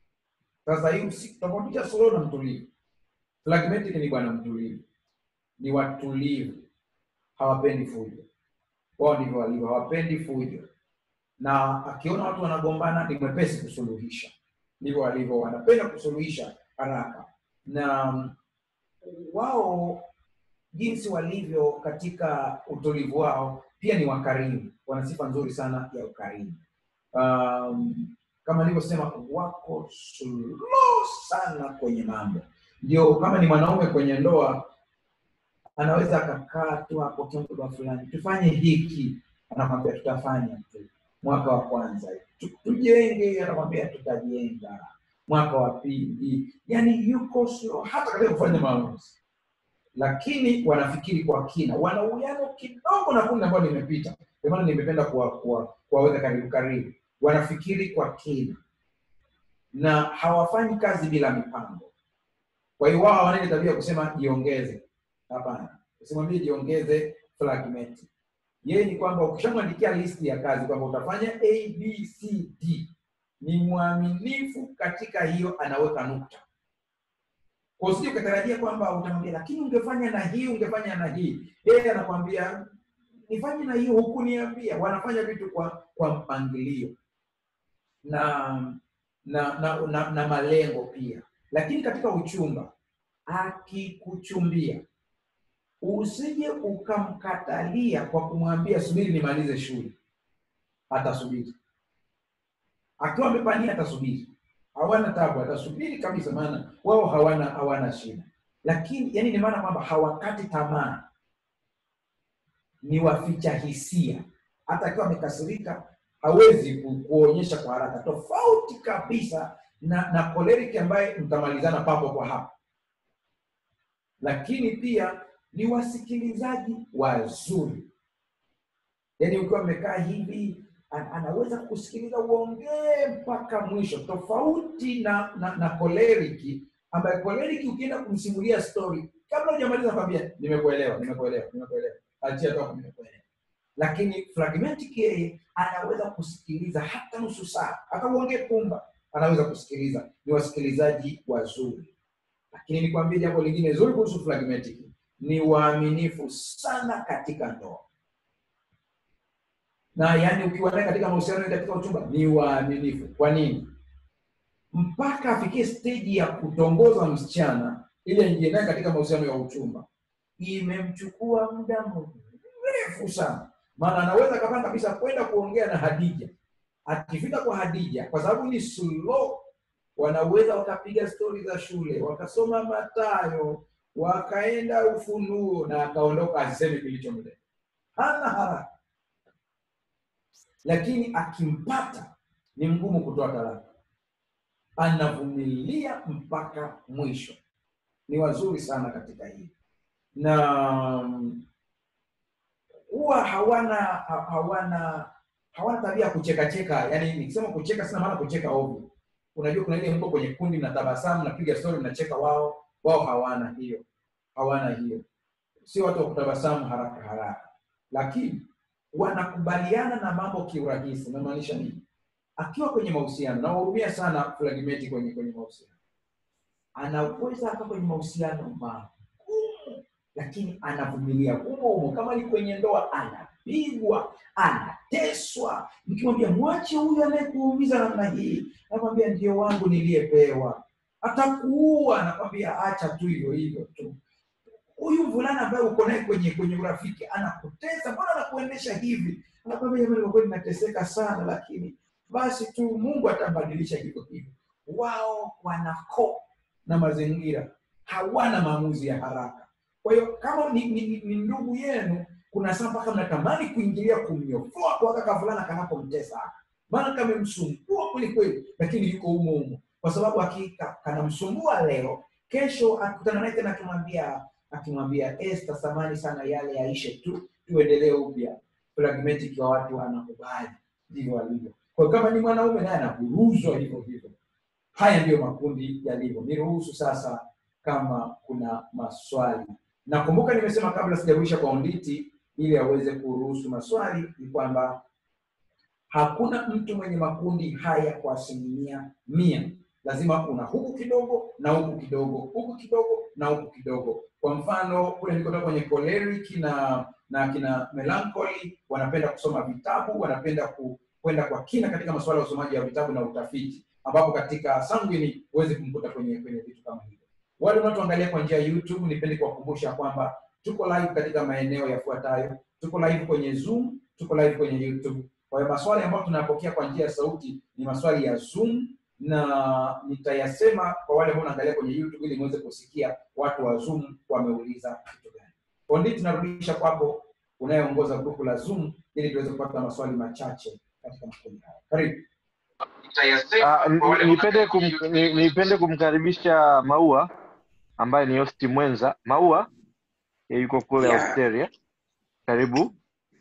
sasa hii usi- tofautisha slow na mtulivu phlegmatic ni bwana mtulivu ni watulivu hawapendi fujo wao ndivyo walivyo hawapendi fujo na akiona watu wanagombana ni mwepesi kusuluhisha ndivyo walivyo wanapenda kusuluhisha haraka na mm, wao jinsi walivyo katika utulivu wao pia ni wakarimu wana sifa nzuri sana ya ukarimu um, kama nilivyosema wako slow sana kwenye mambo ndio kama ni mwanaume kwenye ndoa anaweza akakaa tu hapo kimuda fulani tufanye hiki anakwambia tutafanya tu mwaka wa kwanza tu, tujenge anakwambia tutajenga mwaka wa pili yani yuko slow hata katika kufanya maamuzi lakini wanafikiri kwa kina wana uwiano kidogo na kundi ambayo limepita ndio maana nimependa kuwaweka kuwa, kuwa karibu karibu wanafikiri kwa kina na hawafanyi kazi bila mipango kwa hiyo wao hawana ile tabia ya kusema jiongeze hapana usimwambie jiongeze fragment yeye ni kwamba ukishamwandikia listi ya kazi kwamba utafanya a b c d ni mwaminifu katika hiyo anaweka nukta kwa usije ukatarajia kwamba utamwambia lakini ungefanya na hii ungefanya na hii yeye anakwambia nifanye na hiyo hukuniambia wanafanya vitu kwa kwa mpangilio na na na, na, na malengo pia lakini katika uchumba akikuchumbia usije ukamkatalia kwa kumwambia subiri nimalize shule atasubiri akiwa amepania atasubiri hawana tabu atasubiri kabisa maana wao hawana hawana shida lakini yani ni maana kwamba hawakati tamaa ni waficha hisia hata akiwa amekasirika hawezi ku, kuonyesha kwa haraka tofauti kabisa na na choleric ambaye mtamalizana papo kwa hapo lakini pia ni wasikilizaji wazuri yaani ukiwa mmekaa hivi an- anaweza kusikiliza uongee mpaka mwisho tofauti na na, na koleriki ambaye koleriki ukienda kumsimulia story kabla hujamaliza kwambia nimekuelewa nimekuelewa nimekuelewa achia toka nimekuelewa lakini fragmentic yeye anaweza kusikiliza hata nusu saa hata uongee pumba anaweza kusikiliza ni wasikilizaji wazuri lakini nikwambie jambo lingine zuri kuhusu fragmentic ni waaminifu sana katika ndoa na yani ukiwa naye katika mahusiano katika uchumba ni waaminifu kwa nini mpaka afikie steji ya kutongoza msichana ili aingie naye katika mahusiano ya uchumba imemchukua muda mrefu sana maana anaweza akapanga kabisa kwenda kuongea na hadija akifika kwa hadija kwa sababu ni slow wanaweza wakapiga stori za shule wakasoma matayo wakaenda ufunuo na akaondoka asiseme kilichomleta hana haraka lakini akimpata ni mgumu kutoa talaka anavumilia mpaka mwisho ni wazuri sana katika hii na huwa hawana ha- hawana hawana tabia ya kuchekacheka yani nikisema kucheka sina maana kucheka ovyo unajua kuna ile mko kwenye kundi na tabasamu napiga story mnacheka wao wao hawana hiyo hawana hiyo sio watu wa kutabasamu haraka haraka lakini wanakubaliana na mambo kiurahisi namaanisha nini akiwa kwenye mahusiano nawahurumia sana fragmenti kwenye kwenye mahusiano anaweza aka kwenye mahusiano magumu lakini anavumilia humo humo kama ni kwenye ndoa anapigwa anateswa mkimwambia mwache huyu anayekuumiza namna hii anakwambia ndio wangu niliyepewa atakuua anakwambia acha tu hivyo hivyo tu huyu mvulana ambaye uko naye kwenye kwenye urafiki anakutesa mbona anakuendesha hivi anakwambia jamani kwa kweli nateseka sana lakini basi tu mungu atabadilisha hivyo hivyo wao wanako na mazingira hawana maamuzi ya haraka kwa hiyo kama ni, ni, ni, ni ndugu yenu kuna saa mpaka mnatamani kuingilia kumnyofoa kwa kaka fulana kanapomtesa maana kamemsumbua kweli kweli lakini yuko humo humo kwa sababu hakika kanamsumbua leo kesho akutana naye tena akimwambia akimwambia Esther, samani sana yale yaishe tu, tuendelee upya. Pragmatic wa watu anakubali, ndivyo walivyo. Kwa hiyo kama ni mwanaume naye anaburuzwa hivyo hivyo. Haya ndiyo makundi yalivyo. Niruhusu sasa kama kuna maswali. Nakumbuka nimesema kabla sijarudisha kwa Onditi ili aweze kuruhusu maswali, ni kwamba hakuna mtu mwenye makundi haya kwa asilimia mia. Lazima una huku kidogo na huku kidogo, huku kidogo na huku kidogo. Kwa mfano kule nilikotoka kwenye choleric na na kina melancholy wanapenda kusoma vitabu, wanapenda ku, kwenda kwa kina katika masuala ya usomaji wa vitabu na utafiti, ambapo katika sanguine huwezi kumkuta kwenye kwenye vitu kama hivyo. Wale wanaotuangalia kwa njia ya YouTube, nipende kuwakumbusha kwamba tuko live katika maeneo yafuatayo tuko live kwenye zoom tuko live kwenye youtube kwa hiyo maswali ambayo tunayapokea kwa njia ya sauti ni maswali ya zoom na nitayasema kwa wale ambao wanaangalia kwenye youtube ili muweze kusikia watu wa zoom wameuliza kitu gani ondi tunarudisha kwako unayeongoza grupu la zoom ili tuweze kupata maswali machache katika makundi haya karibu Ah, ni- nipende kum, ni- nipende kumkaribisha Maua ambaye ni hosti mwenza. Maua yeye yuko kule Yeah. Australia. Karibu.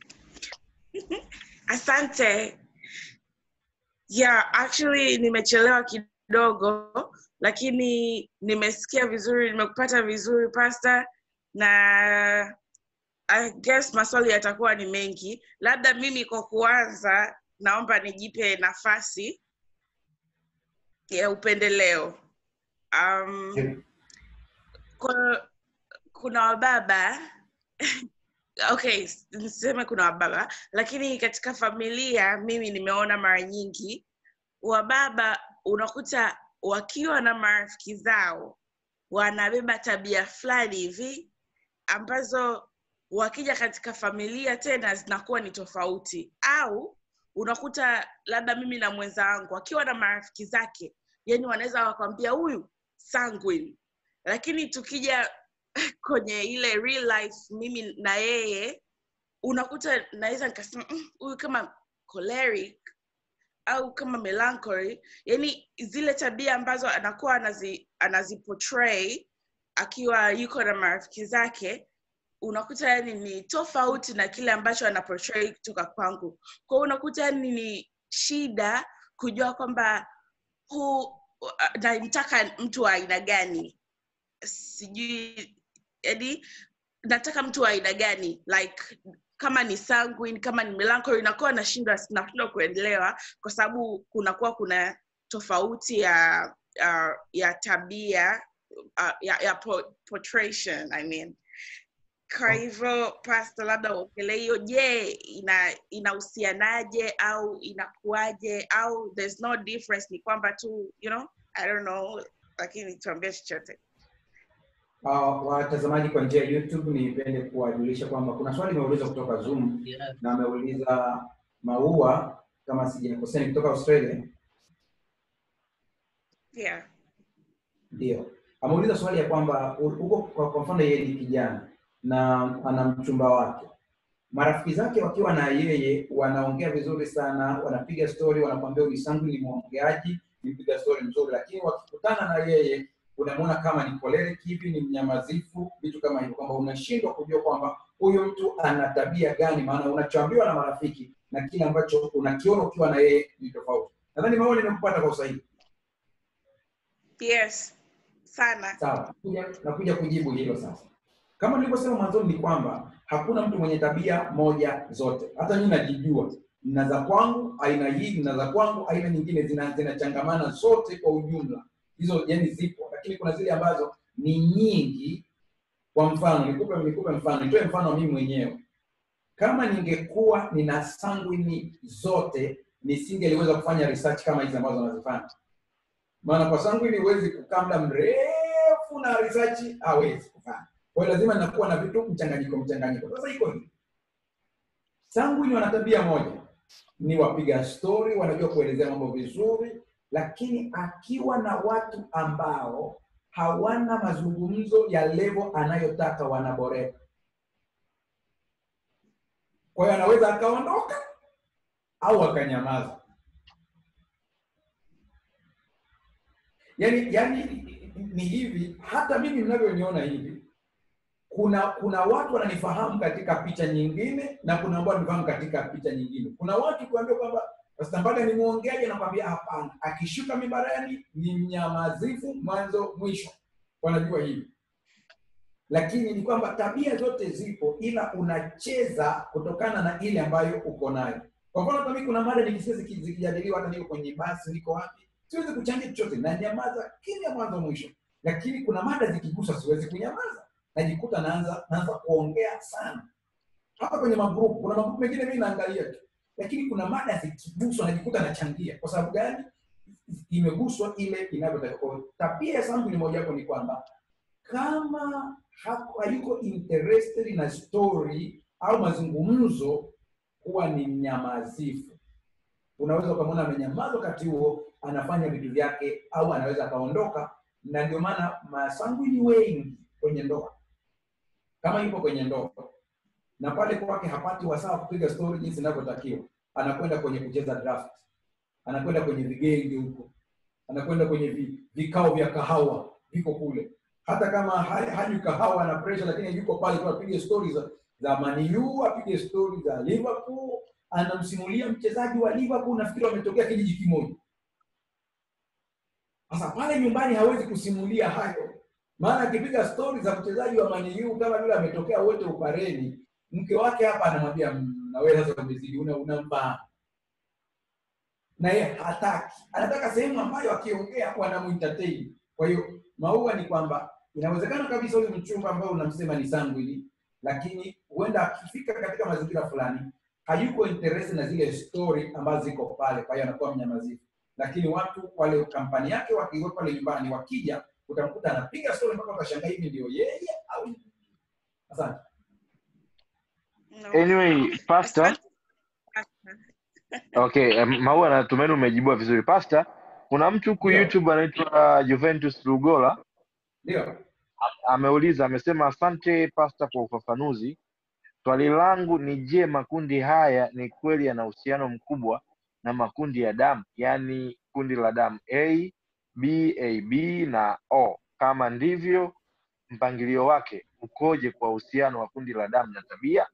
Asante. Yeah, actually nimechelewa kidogo lakini nimesikia vizuri, nimekupata vizuri pasta na I guess maswali yatakuwa ni mengi. Labda mimi kwa kuanza naomba nijipe nafasi ya upendeleo. Um, kwa, kuna wababa okay niseme kuna wababa lakini katika familia mimi nimeona mara nyingi wababa unakuta wakiwa na marafiki zao wanabeba tabia fulani hivi ambazo wakija katika familia tena zinakuwa ni tofauti au unakuta labda mimi na mwenza wangu akiwa na marafiki zake yani wanaweza wakwambia huyu sanguine lakini tukija kwenye ile real life mimi na yeye unakuta naweza nikasema "Mm, huyu kama choleric au kama melancholy yani zile tabia ambazo anakuwa anazi, anaziportray akiwa yuko na marafiki zake unakuta yani ni tofauti na kile ambacho anaportray kutoka kwangu kwao unakuta yani ni shida kujua kwamba huu namtaka mtu wa aina gani sijui yani nataka mtu wa aina gani like kama ni sanguine kama ni melancholy inakuwa nashindwa nashindwa kuendelewa kwa sababu kunakuwa kuna tofauti ya uh, ya tabia uh, ya, ya po- portrayal, I mean kwa hivyo pasta labda uongelee hiyo je ina inahusianaje au inakuwaje au there's no difference ni kwamba tu you know i don't know lakini tuambie chochote Uh, watazamaji kwa njia ya YouTube, nipende kuwajulisha kwamba kuna swali imeulizwa kutoka Zoom na ameuliza Maua, kama sijakosea, ni kutoka Australia. yeah Ndio, ameuliza swali ya kwamba u- huko kwa, kwa mfano yeye ni kijana na ana mchumba wake, marafiki zake wakiwa na yeye wanaongea vizuri sana, wanapiga story, wanakwambia huyu Sangu ni mwongeaji, ni mpiga story mzuri, lakini wakikutana na yeye unamwona kama ni choleric hivi, ni mnyamazifu, vitu kama hivyo, kwamba unashindwa kujua kwamba huyu mtu ana tabia gani, maana unachoambiwa na marafiki na kile ambacho unakiona ukiwa na yeye ni tofauti. Nadhani maoni nimekupata kwa usahihi. yes sana Sawa, kuja nakuja kujibu hilo sasa. Kama nilivyosema mwanzoni ni kwamba hakuna mtu mwenye tabia moja zote. Hata mimi najijua, nina za kwangu aina hii, nina za kwangu aina nyingine, zina zinachangamana zote kwa ujumla. Hizo yani zipo, lakini kuna zile ambazo ni nyingi. Kwa mfano, nikupe nikupe mfano, nitoe mfano wa mimi mwenyewe. Kama ningekuwa nina sanguini zote, nisingeliweza kufanya research kama hizi ambazo nazifanya maana kwa sanguini huwezi kukaa muda mrefu na research hawezi kufanya kwa hiyo lazima nakuwa na vitu mchanganyiko mchanganyiko sasa iko hivi sanguini wana tabia moja ni wapiga stori wanajua kuelezea mambo vizuri lakini akiwa na watu ambao hawana mazungumzo ya levo anayotaka wanaboreka kwa hiyo anaweza akaondoka au akanyamaza yani yani ni hivi hata mimi mnavyoniona hivi kuna kuna watu wananifahamu katika picha nyingine na kuna ambao wananifahamu katika picha nyingine kuna watu kuambia kwamba Pastor Mbaga ni mwongeaji anakwambia hapana akishuka mibarani ni mnyamazifu mwanzo mwisho wanajua hivi lakini ni kwamba tabia zote zipo ila unacheza kutokana na ile ambayo uko nayo kwa mfano hata mimi kuna mada nikisikia ziki- zikijadiliwa hata niko kwenye basi niko wapi siwezi kuchangia chochote na nyamaza kimya mwanzo mwisho lakini kuna mada zikigusa siwezi kunyamaza najikuta naanza naanza kuongea sana hapa kwenye magrupu kuna magrupu mengine mimi naangalia tu lakini kuna mada zikiguswa najikuta nachangia kwa sababu gani imeguswa ile inavyotakiwa Kwa hiyo tabia ya sangu ni mojawapo ni kwamba kama hako- hayuko interested na story au mazungumzo, huwa ni mnyamazifu. Unaweza ukamwona amenyamaza wakati huo anafanya vitu vyake, au anaweza akaondoka, na ndio maana masangwini wengi kwenye ndoa, kama yupo kwenye ndoa na pale kwake hapati wasaa wa kupiga story jinsi inavyotakiwa, anakwenda kwenye kucheza draft, anakwenda kwenye vigenge huko, anakwenda kwenye vi, vikao vya kahawa viko kule. Hata kama ha- hanywi kahawa na pressure, lakini yuko pale tu apige stories za, za Man U, apige stories za Liverpool, anamsimulia mchezaji wa Liverpool, nafikiri wametokea kijiji kimoja. Sasa pale nyumbani hawezi kusimulia hayo, maana akipiga stori za mchezaji wa Man U kama vile ametokea wote upareni, mke wake hapa anamwambia "Mm, na wewe sasa umezidi, una unamfahamu na yeye hataki, anataka sehemu ambayo akiongea wanamuentertain. Kwa hiyo maua ni kwamba inawezekana kabisa huyu mchumba ambao unamsema ni sangwini, lakini huenda akifika katika mazingira fulani hayuko interest na zile story ambazo ziko pale, kwa hiyo anakuwa mnyamazifu. Lakini watu wale kampani yake wakiwa pale nyumbani, wakija utamkuta anapiga story mpaka utashangaa hivi ndio yeye au asante. No. anyway pastor Asante. okay um, maua natumaini umejibiwa vizuri pastor kuna mtu huku Ndio. youtube anaitwa juventus lugola Ndio. ameuliza amesema asante pasta kwa ufafanuzi swali langu ni je makundi haya ni kweli yana uhusiano mkubwa na makundi ya damu yaani kundi la damu a b ab na o kama ndivyo mpangilio wake ukoje kwa uhusiano wa kundi la damu na tabia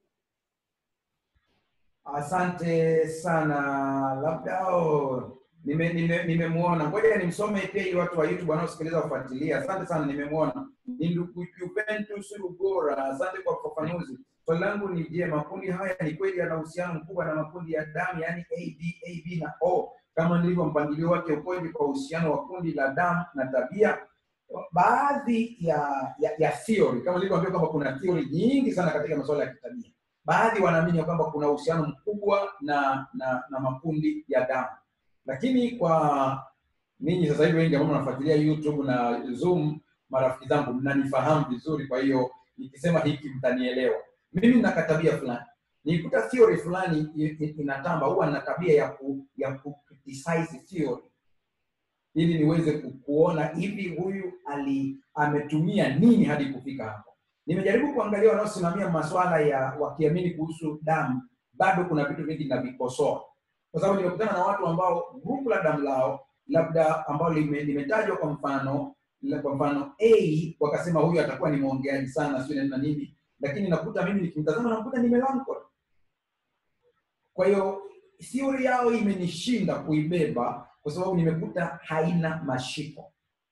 Asante sana, labda oh, nime nime nimemwona. Ngoja nimsome pia ili watu wa YouTube wanaosikiliza wafuatilia. Asante sana, nimemwona. Ni ndugu Juventus Rugora, asante kwa ufafanuzi. Swali langu ni je, makundi haya ni kweli yana uhusiano mkubwa na makundi ya damu, yaani AB, AB na O, kama ndivyo mpangilio wake ukoje kwa uhusiano wa kundi la damu na tabia? Baadhi ya ya, ya theory kama nilivyoambia kwamba kuna theory nyingi sana katika masuala ya kitabia baadhi wanaamini ya kwamba kuna uhusiano mkubwa na, na na makundi ya damu, lakini kwa ninyi sasa hivi wengi ambao mnafuatilia YouTube na Zoom, marafiki zangu, mnanifahamu vizuri, kwa hiyo nikisema hiki mtanielewa. Mimi nina katabia fulani, nikuta theory fulani i- i- inatamba, huwa nina tabia ya ku, ya ku criticize theory ili niweze ku- kuona hivi huyu ali ametumia nini hadi kufika hapo nimejaribu kuangalia wanaosimamia masuala ya wakiamini kuhusu damu, bado kuna vitu vingi navikosoa, kwa sababu nimekutana na watu ambao grupu la damu lao labda ambao lime- limetajwa kwa mfano la- kwa mfano A wakasema huyu atakuwa ni mwongeaji sana, sio na nini, lakini nakuta mimi nikimtazama nakuta ni melancholy. Kwa hiyo theory yao imenishinda kuibeba kwa sababu nimekuta haina mashiko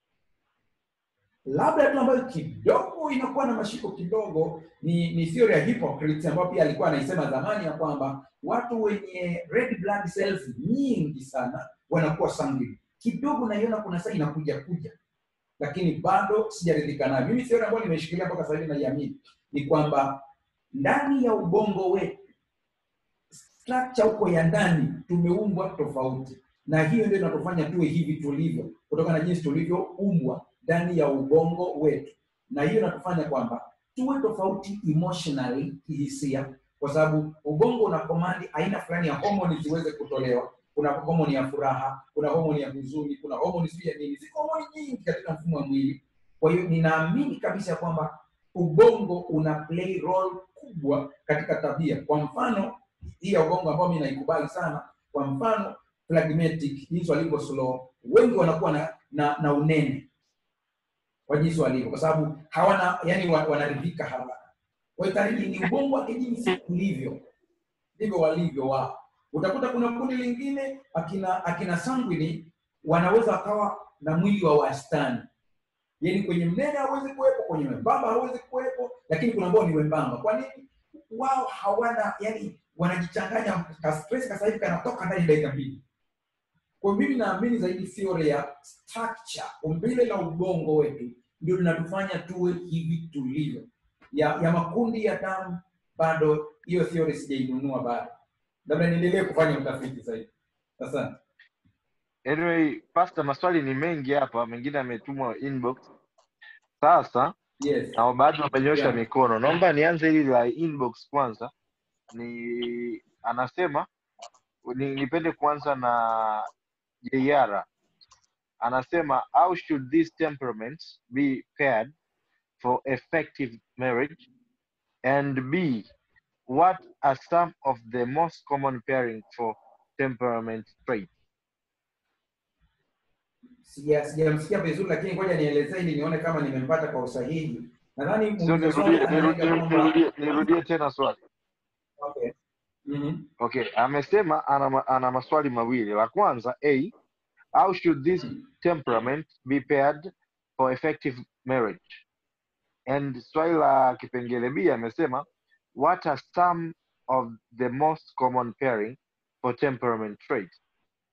labda tu ambayo kidogo inakuwa na mashiko kidogo ni ni theory ya hypocrites ambayo pia alikuwa anaisema zamani ya kwamba watu wenye red blood cells nyingi sana wanakuwa sanguine kidogo naiona kuna saa inakuja kuja lakini bado sijaridhika nayo mimi theory ambayo nimeshikilia mpaka sasa hivi naiamini ni kwamba ndani ya ubongo wetu structure huko ya ndani tumeumbwa tofauti na hiyo ndio inatufanya tuwe hivi tulivyo kutokana na jinsi tulivyoumbwa ndani ya ubongo wetu na hiyo inatufanya kwamba tuwe tofauti emotionally kihisia kwa sababu ubongo una komandi aina fulani ya homoni ziweze kutolewa kuna homoni ya furaha kuna homoni ya huzuni kuna homoni sijui ya nini ziko homoni nyingi katika mfumo wa mwili kwa hiyo ninaamini kabisa kwamba ubongo una play role kubwa katika tabia kwa mfano hii ya ubongo ambayo mi naikubali sana kwa mfano phlegmatic jinsi walivyo slow wengi wanakuwa na, na, na unene kwa jinsi walivyo kwa sababu hawana yani wa- wanaridhika haraka kwa hiyo tayari ni ubongo wake jinsi ulivyo ndivyo walivyo wao utakuta kuna kundi lingine akina akina sanguini wanaweza wakawa na mwili wa wastani yani kwenye mnene hawezi kuwepo kwenye membamba hawezi kuwepo lakini kuna ambao ni wembamba kwa nini wao hawana yani wanajichanganya ka stress ka sasa hivi kanatoka ndani ya dakika mbili kwa hiyo mimi naamini zaidi theory ya structure umbile la ubongo wetu ndio linatufanya tuwe hivi tulivyo ya, ya makundi ya damu bado hiyo theory sijainunua bado labda niendelee kufanya utafiti zaidi asante anyway pastor maswali ni mengi hapa mengine yametumwa inbox sasa yes na baadhi wamenyosha Yeah. mikono. Naomba nianze hili la inbox kwanza. Ni anasema ni, nipende kuanza na JR. Anasema how should these temperaments be paired for effective marriage and B what are some of the most common pairing for temperament traits? Sija- sijamsikia vizuri lakini ngoja nielezee ili nione kama nimempata kwa usahihi nadhani Sio, muuliza swali nirudie, analenga nirudie, kwamba nirudie, nirudie tena swali. okay. Mhm. Okay, amesema ana, ma- ana maswali mawili. La kwanza A, how should this temperament be paired for effective marriage? And swali la kipengele B amesema what are some of the most common pairing for temperament traits?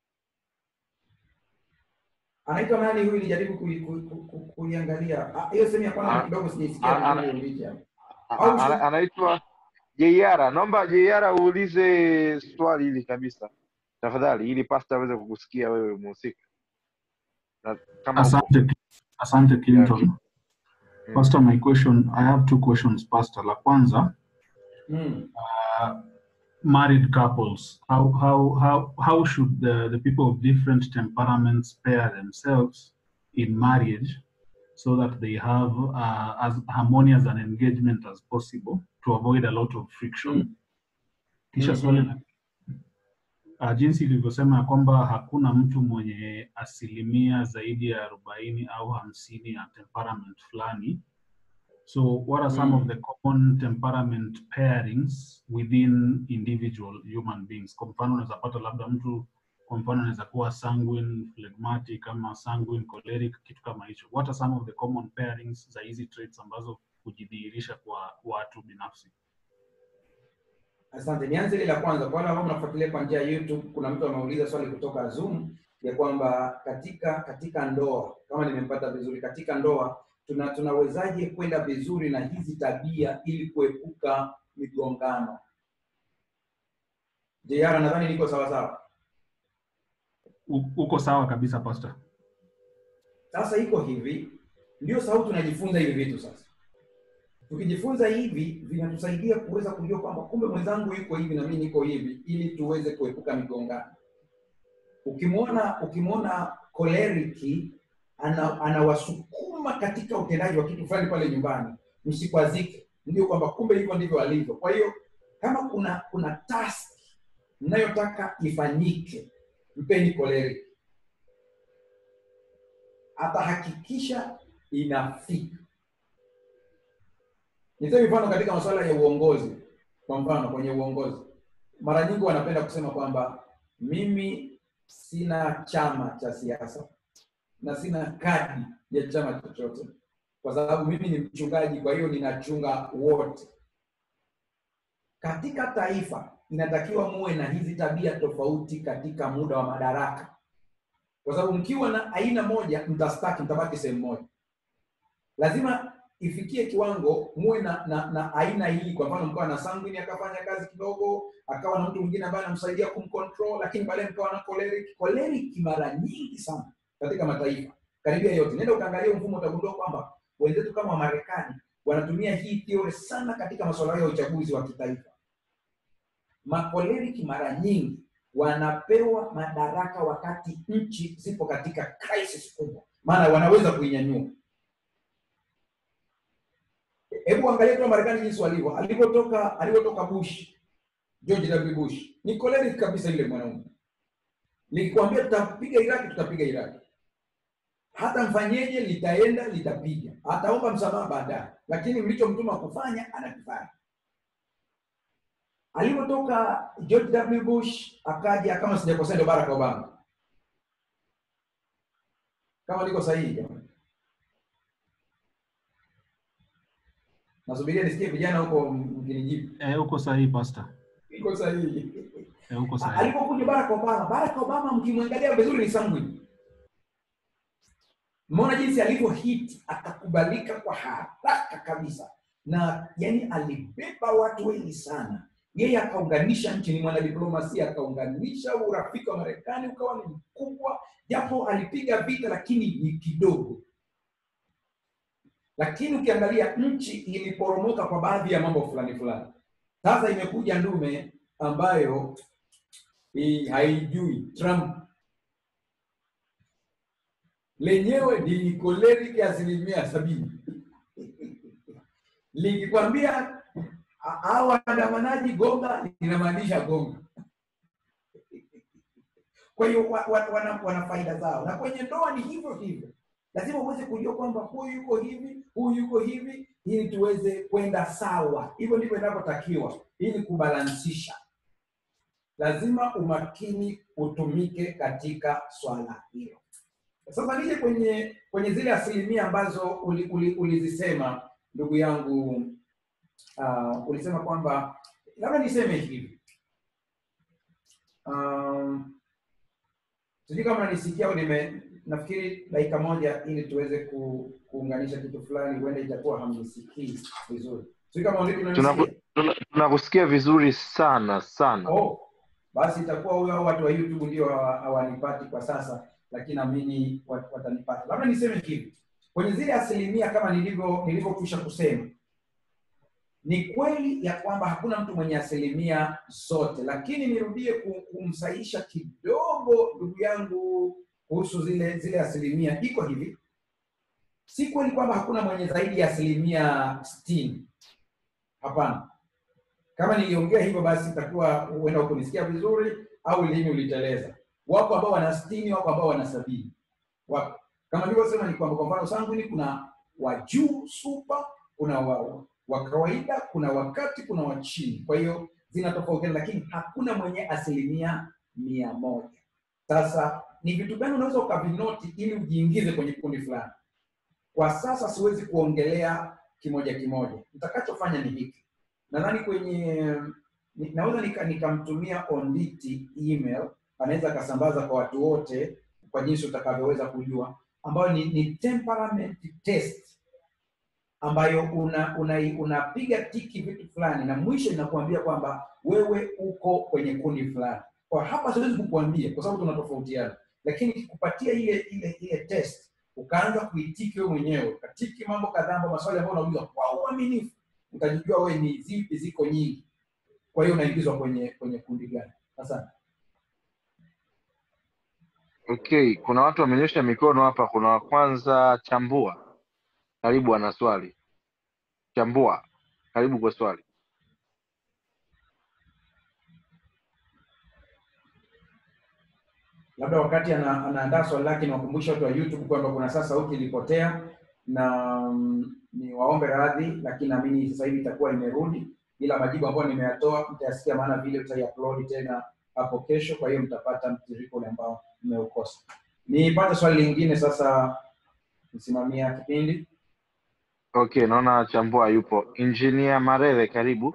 anaitwa nani huyu nilijaribu kui- kui- ku- ku- kuiangalia Ah, hiyo sehemu ya kwanza Ah, kidogo ah, sijaisikia ah, vizuri Elijah. A- Au a- ana- Anaitwa JR. Naomba JR uulize swali hili kabisa tafadhali, ili pasta aweze kukusikia wewe mhusika. Na Kama upo. Asante, asante Clinton. Mm. Pastor, my question, I have two questions, Pastor. La kwanza, Mm. uh, married couples, how, how, how, how should the, the people of different temperaments pair themselves in marriage so that they have uh, as harmonious an engagement as possible to avoid a lot of friction? Mm. Kisha Mhm. swali la uh, jinsi ilivyosema ya kwamba hakuna mtu mwenye asilimia zaidi ya arobaini au hamsini ya temperament fulani so what are some Mm. of the common temperament pairings within individual human beings kwa mfano unaweza pata labda mtu kwa mfano anaweza kuwa sanguine phlegmatic ama sanguine choleric kitu kama hicho what are some of the common pairings za hizi traits ambazo hujidhihirisha kwa watu binafsi Asante. Nianze ile la kwanza. Kwa wale ambao mnafuatilia kwa njia ya YouTube, kuna mtu ameuliza swali kutoka Zoom ya kwamba katika katika ndoa, kama nimempata vizuri, katika ndoa tuna tunawezaje kwenda vizuri na hizi tabia ili kuepuka migongano? JR, nadhani niko sawa sawa. U- uko sawa kabisa pastor Sasa iko hivi, ndio sababu tunajifunza hivi vitu sasa. Tukijifunza hivi vinatusaidia kuweza kujua kwamba kumbe mwenzangu yuko hivi na mimi niko hivi, ili tuweze kuepuka migongano. Ukimwona ukimwona koleriki ana, anawasukuma katika utendaji wa kitu fulani pale nyumbani, msikwazike, ndio kwamba kumbe hivyo ndivyo alivyo. Kwa hiyo kama kuna kuna task mnayotaka ifanyike, mpeni koleriki atahakikisha inafika. Nitoe mfano katika masuala ya uongozi. Kwa mfano kwenye uongozi, mara nyingi wanapenda kusema kwamba mimi sina chama cha siasa na sina kadi ya chama chochote, kwa sababu mimi ni mchungaji, kwa hiyo ninachunga wote. Katika taifa inatakiwa muwe na hizi tabia tofauti katika muda wa madaraka kwa sababu mkiwa na aina moja mtastaki, mtabaki sehemu moja. Lazima ifikie kiwango muwe na, na, na aina hii. Kwa mfano, mkawa na sanguine akafanya kazi kidogo, akawa na mtu mwingine ambaye anamsaidia kumcontrol, lakini baadaye mkawa na choleric. Choleric mara nyingi sana katika mataifa karibia yote, nenda ukaangalia mfumo, utagundua kwamba wenzetu kama Wamarekani wanatumia hii theory sana katika masuala yao ya uchaguzi wa kitaifa. Makoleriki mara nyingi wanapewa madaraka wakati nchi zipo katika crisis kubwa, maana wanaweza kuinyanyua. Hebu angalia tu Marekani jinsi walivyo, alivyotoka alivyotoka Bush, George W. Bush ni choleric kabisa yule mwanaume. Nikikwambia tutapiga Iraki, tutapiga Iraki, hata mfanyeje, litaenda litapiga, ataomba msamaha baadaye, lakini mlichomtuma kufanya anakifanya alivyotoka George W. Bush akaja, kama sijakosea, ndio Barack Obama, kama liko sahihi jamani. Nasubiria nisikie vijana huko mkinijibu. eh, uko sahihi pastor Iko sahihi. eh, uko sahihi Alipokuja Barack Obama, Barack Obama mkimwangalia vizuri ni sanguine. Mmeona jinsi alivyo hit akakubalika kwa haraka kabisa, na yani alibeba watu wengi sana yeye akaunganisha nchi, ni mwanadiplomasia, akaunganisha urafiki wa Marekani ukawa ni mkubwa, japo alipiga vita, lakini ni kidogo. lakini ukiangalia nchi iliporomoka kwa baadhi ya mambo fulani fulani. Sasa imekuja ndume ambayo hii haijui Trump lenyewe ni koleriki asilimia sabini likikwambia "A- hao waandamanaji gonga, linamaanisha gonga. Kwa hiyo wa, wa, wana, wana faida zao, na kwenye ndoa ni hivyo hivyo. Lazima uweze kujua kwamba huyu yuko hivi, huyu yuko hivi, ili tuweze kwenda sawa. Hivyo ndivyo inavyotakiwa, ili kubalansisha. Lazima umakini utumike katika swala hilo. Sasa nije kwenye kwenye zile asilimia ambazo ulizisema uli, uli ulizisema, ndugu yangu uh, ulisema kwamba labda niseme hivi um, sijui kama nanisikia au nime nafikiri dakika moja ili tuweze ku, kuunganisha kitu fulani huenda itakuwa hamnisikii vizuri sijui kama vipi Tunaku- unanisikia tuna- tunakusikia vizuri sana sana oh, basi itakuwa huyo hao watu wa youtube ndio hawa- hawanipati kwa sasa lakini naamini wat- watanipata labda niseme hivi kwenye zile asilimia kama nilivyo nilivyokwisha kusema ni kweli ya kwamba hakuna mtu mwenye asilimia zote lakini nirudie ku- kumsahisha kidogo ndugu yangu kuhusu zile zile asilimia iko hivi si kweli kwamba hakuna mwenye zaidi ya asilimia sitini hapana kama niliongea hivyo basi itakuwa huenda ukunisikia vizuri au lini uliteleza wako ambao wana sitini wako ambao wana sabini wako kama nilivyosema ni kwamba kwa mfano sangwini kuna wa juu super kuna wa, wa kawaida kuna wakati kuna wa chini kwa hiyo zinatofautiana lakini hakuna mwenye asilimia mia moja sasa ni vitu gani unaweza ukavinoti ili ujiingize kwenye kundi fulani kwa sasa siwezi kuongelea kimoja kimoja nitakachofanya ni hiki nadhani kwenye ni- naweza nika- nikamtumia onditi email anaweza akasambaza kwa watu wote kwa jinsi utakavyoweza kujua ambayo ni, ni temperament test ambayo una unapiga una unapiga tiki vitu fulani na mwisho inakuambia kwamba wewe uko kwenye kundi fulani kwa hapa siwezi kukuambia kwa sababu tunatofautiana lakini kikupatia ile ile ile test ukaanza kuitiki wewe mwenyewe ukatiki mambo kadhaa ambayo maswali ambayo unauliza kwa uaminifu utajijua wewe ni zipi ziko nyingi kwa hiyo unaingizwa kwenye kwenye kundi gani asante okay kuna watu wamenyosha mikono hapa kuna wa kwanza chambua karibu ana swali chambua karibu kwa swali labda wakati ana, anaandaa swali lake niwakumbushe watu wa youtube kwamba kuna saa sauti ilipotea na mm, ni waombe radhi lakini naamini sasa hivi itakuwa imerudi ila majibu ambayo nimeyatoa mtayasikia maana vile tutaiupload tena hapo kesho kwa hiyo mtapata mtiririko ule ambao mmeukosa nipate swali lingine sasa msimamia kipindi okay naona chambua yupo engineer marere karibu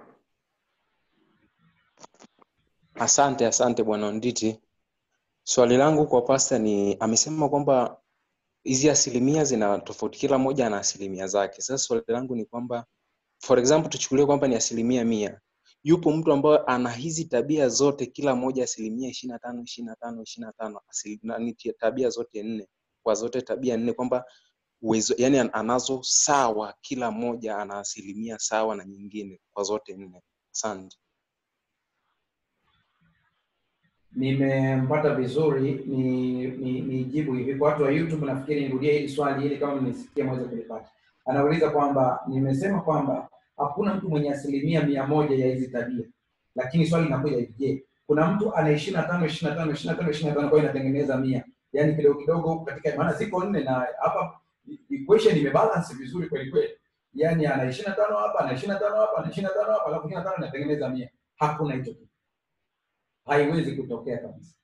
Asante, asante bwana Nditi. Swali langu kwa pasta ni amesema kwamba hizi asilimia zina tofauti, kila moja ana asilimia zake. Sasa swali langu ni kwamba for example, tuchukulie kwamba ni asilimia mia, yupo mtu ambaye ana hizi tabia zote, kila moja asilimia ishirini na tano ishirini na tano ishirini na tano ni tabia zote nne, kwa zote tabia nne, kwamba uwezo yani anazo sawa, kila moja ana asilimia sawa na nyingine kwa zote nne. Asante. nimempata vizuri ni ni nijibu hivi kwa watu wa youtube nafikiri nirudie hili swali ili kama mnisikia mweze kulipata anauliza kwamba nimesema kwamba hakuna mtu mwenye asilimia mia moja ya hizi tabia lakini swali linakuja hivi je kuna mtu ana ishiri na tano ishiri na tano ishiri na tano ishiri na tano kwa hiyo inatengeneza mia yaani kidogo kidogo katika maana ziko nne na hapa equation imebalance vizuri kweli kweli yaani ana ishiri na tano hapa ana ishiri na tano hapa ana ishiri na tano hapa alafu ishiri na tano inatengeneza mia hakuna hicho kitu haiwezi kutokea kabisa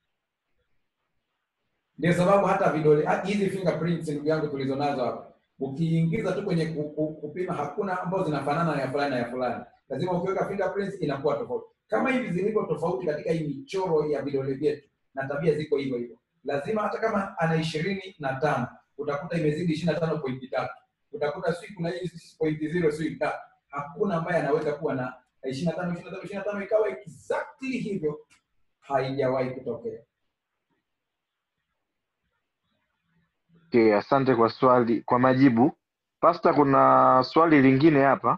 ndio sababu hata vidole ha- hizi fingerprints ndugu yangu tulizonazo hapa ukiingiza tu kwenye ku- ku- kupima hakuna ambazo zinafanana na ya fulani na ya fulani lazima ukiweka fingerprints inakuwa tofauti kama hivi zilivyo tofauti katika hii michoro ya vidole vyetu na tabia ziko hivyo hivyo lazima hata kama ana ishirini na tano utakuta imezidi ishirini na tano pointi tatu utakuta sijui kuna hii pointi zero sijui tatu hakuna ambaye anaweza kuwa na ishirini na tano ishirini na tano ishirini na tano ikawa exactly hivyo haijawahi kutokea okay asante kwa swali kwa majibu Pasta, kuna swali lingine hapa.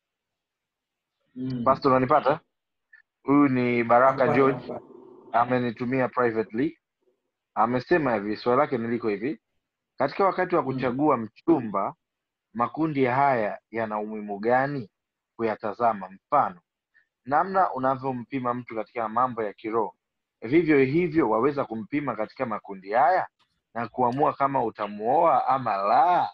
Mm. Pasta, unanipata? Huyu ni Baraka Nakupata, George, nakupata. amenitumia privately. Amesema hivi, swali lake niliko hivi: katika wakati wa Mm. kuchagua mchumba, makundi haya yana umuhimu gani kuyatazama? Mfano, namna unavyompima mtu katika mambo ya kiroho, vivyo hivyo waweza kumpima katika makundi haya na kuamua kama utamuoa ama la.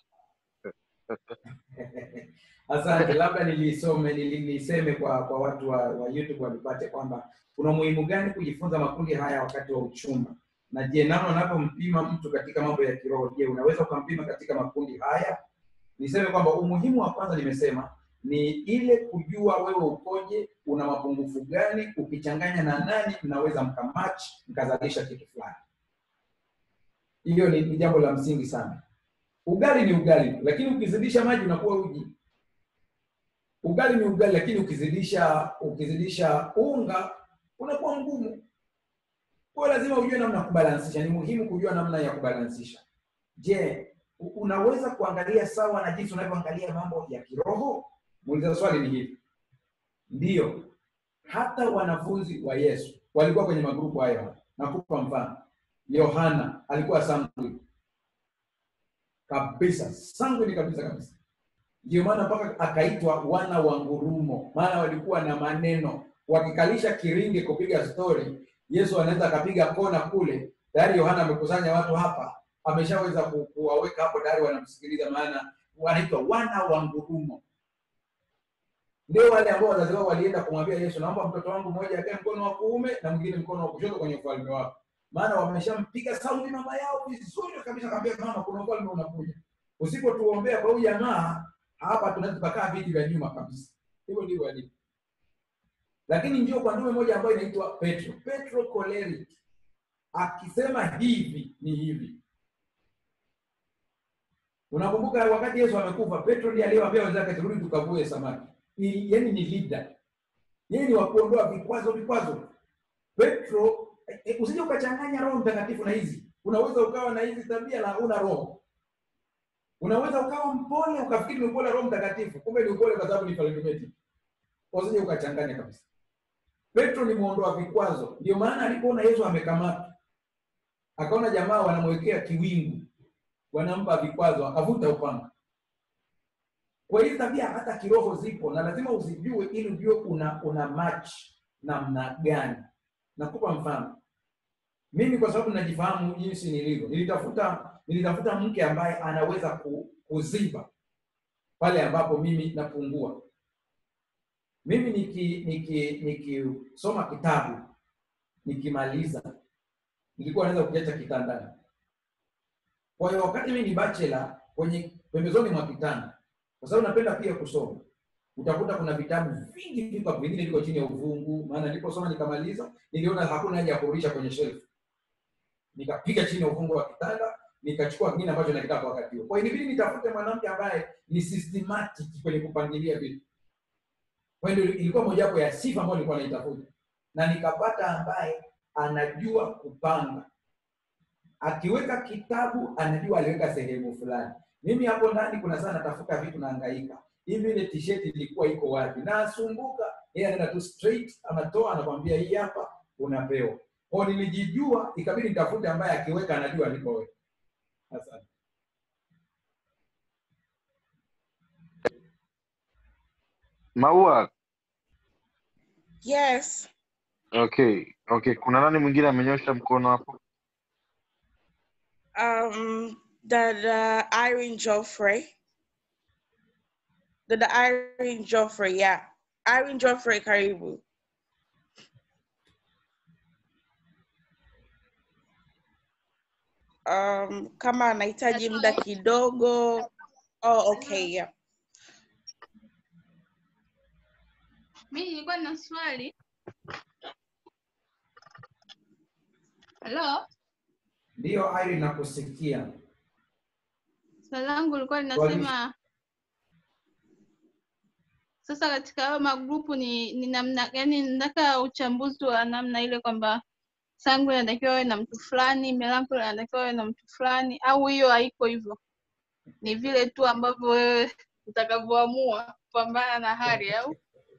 Asante, labda nilisome nili- niseme kwa kwa watu wa, wa YouTube walipate kwamba kuna umuhimu gani kujifunza makundi haya wakati wa uchumba, na je, namna unavyompima mtu katika mambo ya kiroho, je, unaweza ukampima katika makundi haya? Niseme kwamba umuhimu wa kwanza nimesema ni ile kujua wewe ukoje, una mapungufu gani, ukichanganya na nani mnaweza mkamatch mkazalisha kitu fulani. Hiyo ni, ni jambo la msingi sana. Ugali ni ugali, lakini ukizidisha maji unakuwa uji. Ugali ni ugali, lakini ukizidisha ukizidisha unga unakuwa mgumu. Kwa hiyo lazima ujue namna ya kubalansisha. Ni muhimu kujua namna ya kubalansisha. Je, u- unaweza kuangalia sawa na jinsi unavyoangalia mambo ya kiroho? Muuliza swali ni hivi. Ndiyo, hata wanafunzi wa Yesu walikuwa kwenye magrupu hayo. hayo. Nakupa mfano, Yohana alikuwa sanguine kabisa, sanguine kabisa kabisa. Ndio maana mpaka akaitwa wana wa ngurumo, maana walikuwa na maneno. Wakikalisha kiringi kupiga stori, Yesu anaweza akapiga kona kule, tayari Yohana amekusanya watu hapa, ameshaweza ku- kuwaweka hapo tayari wanamsikiliza, maana wanaitwa wana wa ngurumo. Ndio wale ambao wazazi wao walienda kumwambia Yesu, naomba mtoto wangu mmoja akae mkono wa kuume na mwingine mkono wa kushoto kwenye ufalme wako, maana wameshampiga sauti mama yao vizuri kabisa, akamwambia mama, kuna ufalme unakuja, usipotuombea kwa huyu jamaa hapa tunaweza tukakaa viti vya nyuma kabisa. Hivyo ndivyo walivyo. Lakini ndio kwa ndume moja ambayo inaitwa Petro, Petro choleric, akisema hivi ni hivi. Unakumbuka wakati Yesu amekufa, Petro ndiye aliyewaambia wenzake turudi tukavue samaki. Ni, yani ni leader, yeye ni wa kuondoa vikwazo vikwazo. Petro e, usije ukachanganya Roho Mtakatifu na hizi. Unaweza ukawa na hizi tabia na una roho unaweza ukawa mpole ukafikiri ni upole wa Roho Mtakatifu, kumbe ni upole kwa sababu ni charismatic. Usije ukachanganya kabisa. Petro ni muondoa vikwazo, ndio maana alipoona Yesu amekamatwa, akaona jamaa wanamwekea kiwingu, wanampa vikwazo, akavuta upanga. Kwa hiyo tabia hata kiroho zipo na lazima uzijue ili ujue una una match namna gani. Nakupa mfano. Mimi kwa sababu najifahamu jinsi nilivyo, nilitafuta nilitafuta mke ambaye anaweza ku, kuziba pale ambapo mimi napungua. Mimi niki niki nikisoma kitabu nikimaliza, nilikuwa naweza kukiacha kitandani. Kwa hiyo wakati mimi ni bachelor, kwenye pembezoni mwa kitanda, kwa sababu napenda pia kusoma, utakuta kuna vitabu vingi viko hapo, vingine viko chini ya uvungu. Maana niliposoma nikamaliza, niliona hakuna haja ya kurudisha kwenye shelf, nikapiga chini ya uvungu wa kitanda nikachukua kingine ambacho nakitaka kwa wakati huo. Kwa hiyo ilibidi nitafute mwanamke ambaye ni systematic kwenye kupangilia vitu. Kwa hiyo ilikuwa mojawapo ya sifa ambayo nilikuwa naitafuta, na nikapata ambaye anajua kupanga. Akiweka kitabu anajua aliweka sehemu fulani. Mimi hapo ndani kuna saa natafuta vitu nahangaika, hivi ile t-shirt ilikuwa iko wapi? Nasumbuka, yeye anaenda tu straight, anatoa anakwambia hii hapa, unapewa. Kwa hiyo nilijijua, ikabidi nitafute ambaye akiweka anajua alipoweka. Asante. Maua, Yes. okay okay. Kuna nani mwingine amenyosha mkono hapo? Um, dada Irene Joffrey. Dada Irene Joffrey, yeah. Irene Joffrey, karibu. Um, kama anahitaji muda kidogo. Oh, okay, yeah. Mi nilikuwa na swali. Halo, Ndiyo, Irene, nakusikia. swali langu lilikuwa linasema sasa katika hayo magrupu ni, ni namna yani, nataka uchambuzi wa namna ile kwamba Sangwe anatakiwa awe na mtu fulani, Melancholi anatakiwa awe na mtu fulani, au hiyo haiko hivyo? ni vile tu ambavyo wewe utakavyoamua kupambana na hali au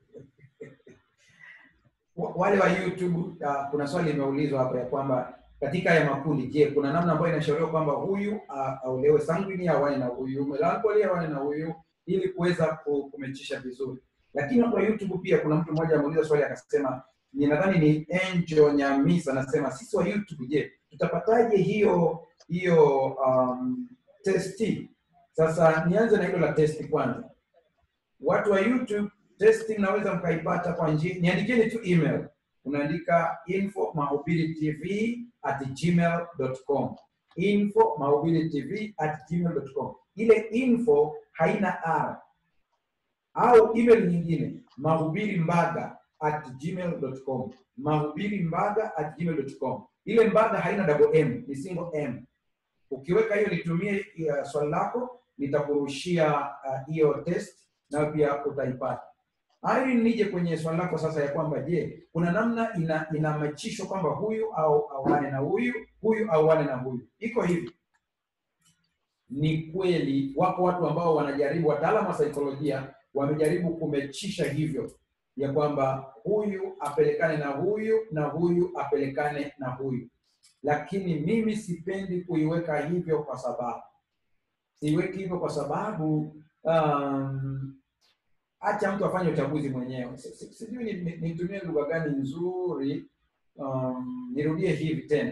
Wa- wale wa YouTube uh, kuna swali limeulizwa hapa ya kwamba katika haya makundi, je, kuna namna ambayo inashauriwa kwamba huyu uh, aulewe sanguini awane na huyu melancholy awane na huyu ili kuweza ku- kumechisha vizuri. Lakini watu wa YouTube pia kuna mtu mmoja ameuliza swali akasema, ni nadhani ni Angel Nyamisa anasema, sisi wa YouTube, je, tutapataje hiyo hiyo um, testi? Sasa nianze na hilo la testi kwanza. Watu wa YouTube testi mnaweza mkaipata kwa njia, niandikieni tu email, unaandika info mahubiri tv at gmail.com info mahubiri tv at gmail.com. Ile info haina r au email nyingine mahubiri mbaga at gmail.com mahubiri mbaga at gmail.com. Ile mbaga haina double m, ni single m. Ukiweka hiyo nitumie uh, swali lako, nitakurushia uh, hiyo test nayo pia utaipata. Irene, nije kwenye swali lako sasa ya kwamba je, kuna namna ina inamachishwa kwamba huyu au auane na huyu, huyu auane na huyu. Iko hivi, ni kweli wako watu ambao wanajaribu, wataalamu wa saikolojia wamejaribu kumechisha hivyo ya kwamba huyu apelekane na huyu na huyu apelekane na huyu, lakini mimi sipendi kuiweka hivyo kwa sababu siweki hivyo kwa sababu um, acha mtu afanye uchaguzi mwenyewe. Si- si- Sijui ni- ni- nitumie lugha gani nzuri. Um, nirudie hivi tena,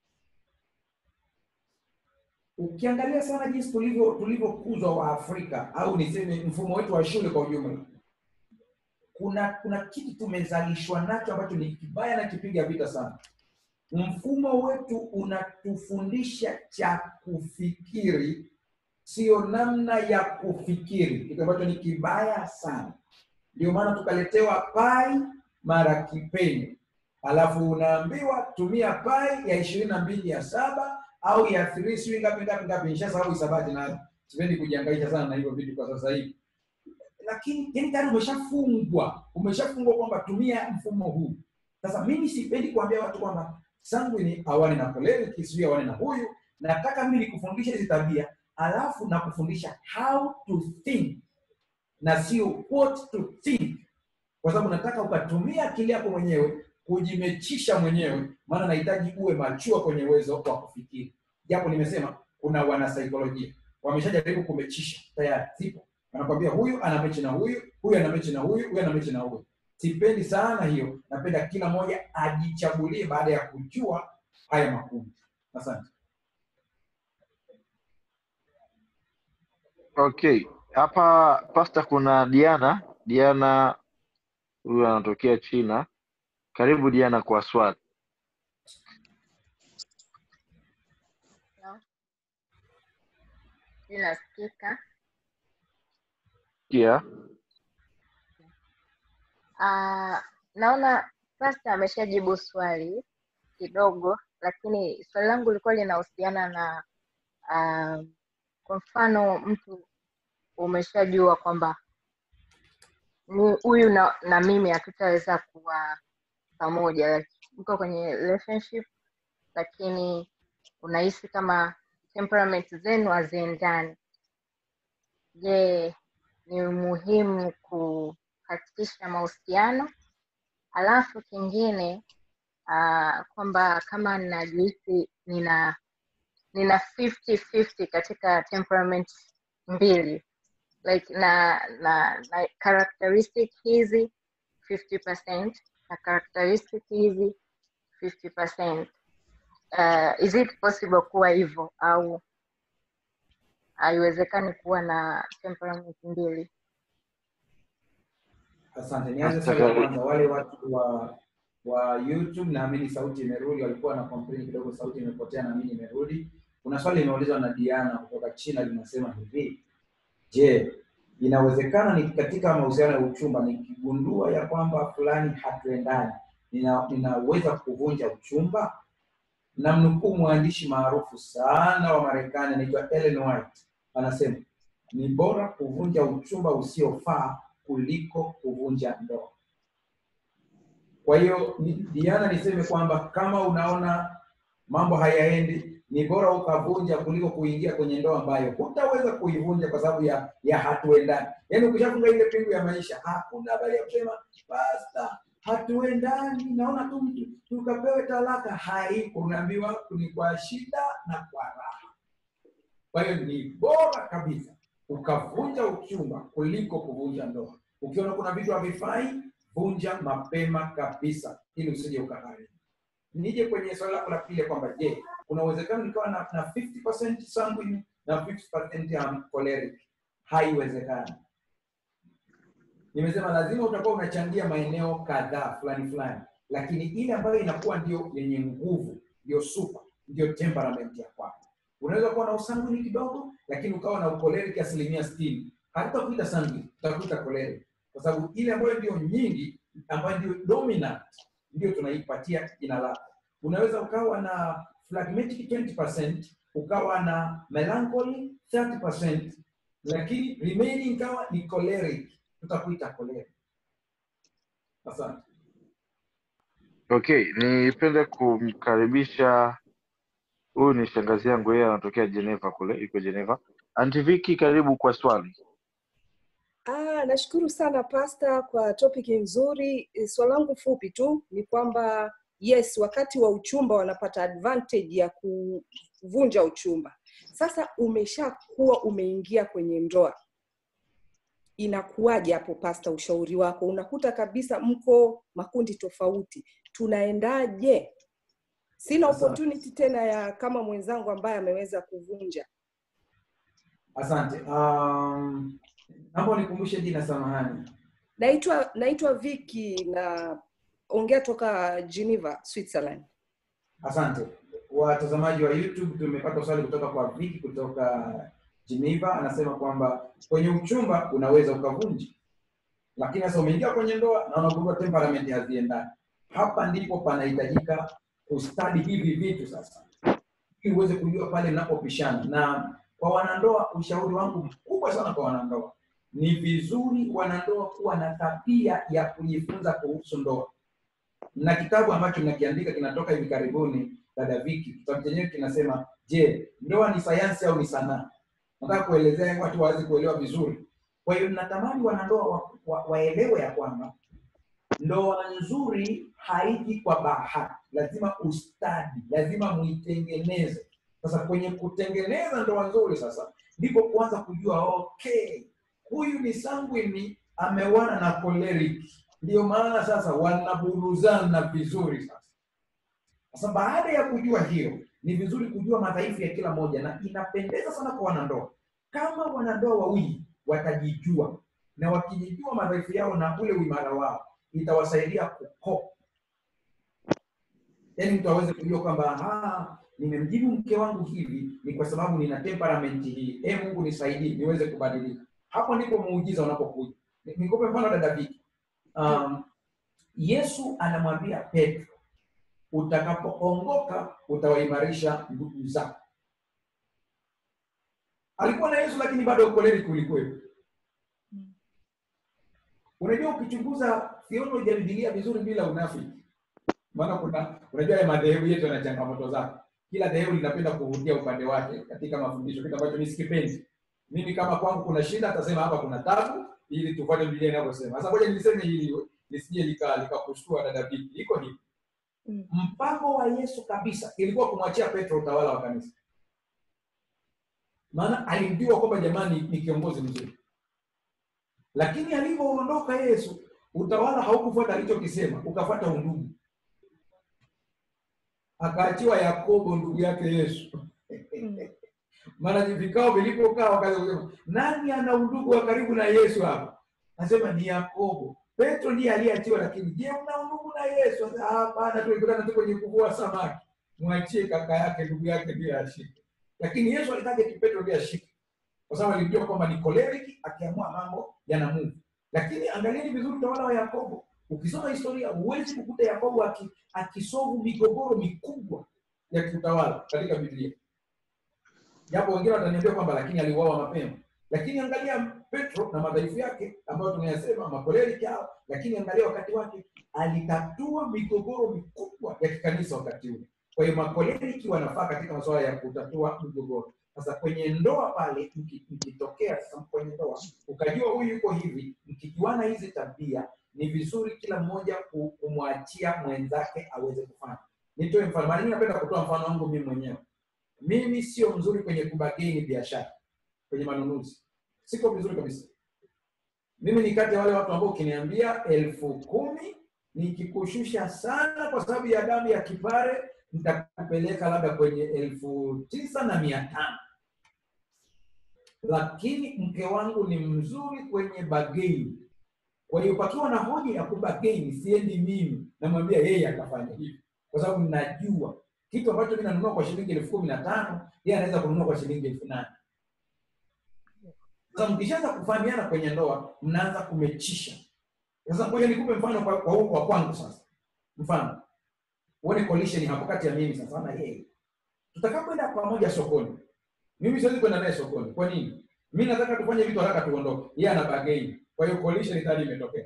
ukiangalia sana jinsi tulivyo tulivyokuzwa wa Afrika au niseme mfumo wetu wa shule kwa ujumla, kuna kuna kitu tumezalishwa nacho ambacho ni kibaya na kipiga vita sana. Mfumo wetu unatufundisha cha kufikiri sio namna ya kufikiri, kitu ambacho ni kibaya sana. Ndio maana tukaletewa pai mara kipenyo, alafu unaambiwa tumia pai ya ishirini na mbili ya saba au ya three sijui ngapi ngapi ngapi. Nishasahau hisabati na sipendi kujihangaisha sana na hivyo vitu kwa sasa hivi, lakini yani tayari umeshafungwa, umeshafungwa kwamba tumia mfumo huu. Sasa mimi sipendi kuambia watu kwamba sanguini awane na choleric, sijui awane na huyu. Nataka mimi nikufundishe hizi tabia alafu na kufundisha how to think na sio what to think, kwa sababu nataka ukatumia akili yako mwenyewe kujimechisha mwenyewe, maana nahitaji uwe machua kwenye uwezo wa kufikiri. Japo nimesema kuna wanasaikolojia wameshajaribu kumechisha tayari, zipo wanakwambia huyu ana mechi na huyu, huyu ana mechi na huyu, huyu ana mechi na huyu. Sipendi sana hiyo, napenda kila mmoja ajichagulie baada ya kujua haya makundi. Asante. Okay, hapa pasta, kuna Diana. Diana huyu anatokea China. Karibu Diana kwa swali. Inasikika. Kia Ah, naona pasta ameshajibu swali kidogo, lakini swali langu lilikuwa linahusiana na ah, kwa mfano mtu umeshajua kwamba ni huyu na, na mimi hatutaweza kuwa pamoja, like, mko kwenye relationship lakini unahisi kama temperament zenu haziendani. Je, ni muhimu kukatisha mahusiano? Alafu kingine uh, kwamba kama najihisi nina nina 50-50 katika temperament mbili like na na, na characteristic hizi 50% na characteristic hizi 50%. Uh, is it possible kuwa hivyo au haiwezekani kuwa na temperament mbili? Asante. Nianze swali la kwanza. Wale watu wa wa YouTube, naamini sauti imerudi, walikuwa na complain kidogo, sauti imepotea, naamini imerudi. Kuna swali limeulizwa na Diana kutoka China, linasema hivi: Je, inawezekana ni katika mahusiano ya uchumba nikigundua ya kwamba fulani hatuendani, nina, ninaweza kuvunja uchumba? Namnukuu mwandishi maarufu sana wa Marekani anaitwa Ellen White, anasema ni bora kuvunja uchumba usiofaa kuliko kuvunja ndoa. Kwa hiyo ni- Diana, niseme kwamba kama unaona mambo hayaendi ni bora ukavunja kuliko kuingia kwenye ndoa ambayo hutaweza kuivunja kwa sababu ya ya hatuendani. Yaani ukishafunga ile pingu ya maisha, hakuna habari ya kusema basta, hatuendani, naona tu mtu tukapewe talaka. Haipo, unaambiwa ni kwa shida na kwa raha. Kwa hiyo ni bora kabisa ukavunja uchumba kuliko kuvunja ndoa. Ukiona kuna vitu havifai, vunja mapema kabisa, ili usije ukaharibu. Nije kwenye swali lako la pili kwamba je, kuna uwezekano nikawa na, na 50% sanguine na 50% um, choleric? Haiwezekani. Nimesema lazima utakuwa unachangia maeneo kadhaa fulani fulani, lakini ile ambayo inakuwa ndio yenye nguvu, ndio super, ndio temperament ya kwako. Unaweza kuwa na usanguini kidogo, lakini ukawa na ukoleric asilimia sitini. Hatutakuita sanguine, tutakuita choleric, kwa sababu ile ambayo ndio nyingi, ambayo ndio dominant, ndio tunaipatia jina lako. Unaweza ukawa na phlegmatic 20%, ukawa na melancholy 30%, lakini remaining kawa ni choleric, tutakuita choleric. Asante. Okay, nipende kumkaribisha huyu ni shangazi yangu, yeye anatokea Geneva kule, yuko Geneva. Aunty Vicky, karibu kwa swali. Ah, nashukuru sana pasta kwa topic nzuri. Eh, Swali langu fupi tu ni kwamba yes, wakati wa uchumba wanapata advantage ya kuvunja uchumba. Sasa umeshakuwa umeingia kwenye ndoa, inakuwaje hapo pasta? Ushauri wako, unakuta kabisa mko makundi tofauti, tunaendaje? Sina Asante. opportunity tena ya kama mwenzangu ambaye ameweza kuvunja. Asante. Um, naomba nikumbushe jina, samahani. Naitwa naitwa Vicky na ongea toka Geneva, Switzerland. Asante watazamaji wa YouTube, tumepata swali kutoka kwa Viki kutoka Geneva. Anasema kwamba kwenye uchumba unaweza ukavunja, lakini sasa umeingia kwenye ndoa na unagundua temperament haziendani. Hapa ndipo panahitajika kustadi hivi vitu sasa, ili uweze kujua pale mnapopishana. Na kwa wanandoa, ushauri wangu mkubwa sana kwa wanandoa, ni vizuri wanandoa kuwa na tabia ya kujifunza kuhusu ndoa na kitabu ambacho nakiandika kinatoka hivi karibuni, dada Viki. Kitabu chenyewe kinasema, je, ndoa ni sayansi au ni sanaa? Nataka kuelezea watu waweze kuelewa vizuri. Kwa hiyo natamani wanandoa wa, wa, waelewe ya kwamba ndoa nzuri haiji kwa bahati, lazima ustadi, lazima muitengeneze. Sasa kwenye kutengeneza ndoa nzuri, sasa ndipo kuanza kujua okay, huyu ni sanguini amewana na choleric ndio maana sasa wanaburuzana vizuri sasa. Sasa baada ya kujua hiyo, ni vizuri kujua madhaifu ya kila moja, na inapendeza sana kwa wanandoa kama wanandoa wawili watajijua, na wakijijua madhaifu yao na ule uimara wao, itawasaidia kukopa. Yaani mtu aweze kujua kwamba "Ah, nimemjibu mke wangu hivi ni kwa sababu nina temperament hii. E Mungu nisaidie niweze kubadilika. Hapo ndipo muujiza unapokuja. Ni- Nikupe mfano dada Viki. Um, Yesu anamwambia Petro, utakapoongoka utawaimarisha ndugu zako. Alikuwa na Yesu lakini bado ukoleni kulikuwepo. Unajua, ukichunguza theology ya Biblia vizuri bila unafiki, maana kuna unajua ya madhehebu yetu yana changamoto zake. Kila dhehebu linapenda kuvutia upande wake katika mafundisho, kitu ambacho mimi sikipendi. Mimi kama kwangu kuna shida, atasema hapa kuna tabu, ili tufuate Biblia inavyosema. Sasa ngoja niliseme hili lisije lika likakushtua dada Viki. Iko hivi, Mm. mpango wa Yesu kabisa ilikuwa kumwachia Petro utawala wa kanisa, maana alimjua kwamba jamani ni kiongozi mzuri, lakini alivyoondoka Yesu utawala haukufuata alichokisema, ukafuata undugu. Akaachiwa Yakobo ndugu yake Yesu. Maana vikao vilipokaa wakaanza kusema nani ana undugu wa karibu na Yesu hapa? Nasema ni Yakobo. Petro ndiye aliyeachiwa, lakini je, una undugu na Yesu? Sasa, Hapana, tulikutana tu kwenye kuvua samaki. Mwachie kaka yake, ndugu yake ndiye ashike. Lakini Yesu alitaka eti Petro ndiye ashike, kwa sababu alijua kwamba ni choleric, akiamua mambo yanamuvu. Lakini angalieni vizuri utawala wa Yakobo. Ukisoma historia, huwezi kukuta Yakobo aki- akisovu migogoro mikubwa ya kiutawala katika Biblia japo wengine wataniambia kwamba lakini aliuawa mapema. Lakini angalia Petro na madhaifu yake ambayo tumeyasema, makoleri yao, lakini angalia wakati wake alitatua migogoro mikubwa ya kikanisa wakati ule. Kwa hiyo makoleriki wanafaa katika masuala ya kutatua mgogoro. Sasa kwenye ndoa pale, mki- mkitokea sasa kwenye ndoa ukajua huyu yuko hivi, mkijuana hizi tabia, ni vizuri kila mmoja ku- kumwachia mwenzake aweze kufanya. Nitoe mfano, mara nyingi napenda kutoa mfano wangu mimi mwenyewe. Mimi sio mzuri kwenye kubageni biashara, kwenye manunuzi, siko vizuri kabisa. Mimi ni kati ya wale watu ambao ukiniambia elfu kumi nikikushusha sana kwa sababu ya damu ya kipare nitakupeleka labda kwenye elfu tisa na mia tano lakini mke wangu ni mzuri kwenye bageni kwa hiyo pakiwa na hoja ya kubageni siendi mimi namwambia yeye akafanya hivi kwa sababu najua kitu ambacho mi nanunua kwa shilingi elfu kumi na tano yeye anaweza kununua kwa shilingi elfu nane sasa mkishaanza kufahamiana kwenye ndoa mnaanza kumechisha sasa ngoja nikupe mfano kwa, kwa, huu kwa kwangu sasa mfano uone collision hapo kati ya mimi sasa na yeye tutakapoenda pamoja sokoni mimi siwezi kwenda naye sokoni kwa nini mi nataka tufanye vitu haraka tuondoke yeye ana bageni kwa hiyo collision tayari imetokea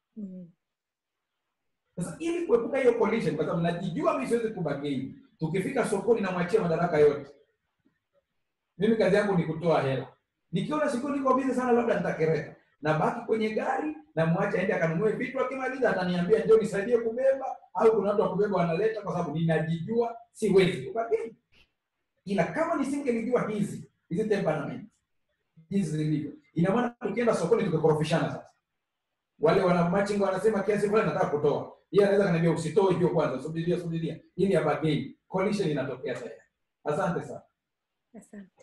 sasa ili kuepuka hiyo collision kwa sababu najijua mimi siwezi kubageni tukifika sokoni namwachia madaraka yote mimi kazi yangu ni kutoa hela nikiona siku niko bizi sana labda nitakereka nabaki kwenye gari na mwache aende akanunue vitu akimaliza ataniambia ndio nisaidie kubeba au kuna watu wa kubeba wanaleta kwa sababu ninajijua siwezi kubageni ila kama nisingelijua hizi hizi temperament jinsi zilivyo ina maana tukienda sokoni tukikorofishana sasa wale wana machingo wanasema kiasi fulani nataka kutoa yeye anaweza kaniambia usitoe hiyo kwanza subiria subiria ili ya bageni collision inatokea tayari asante sana Asante.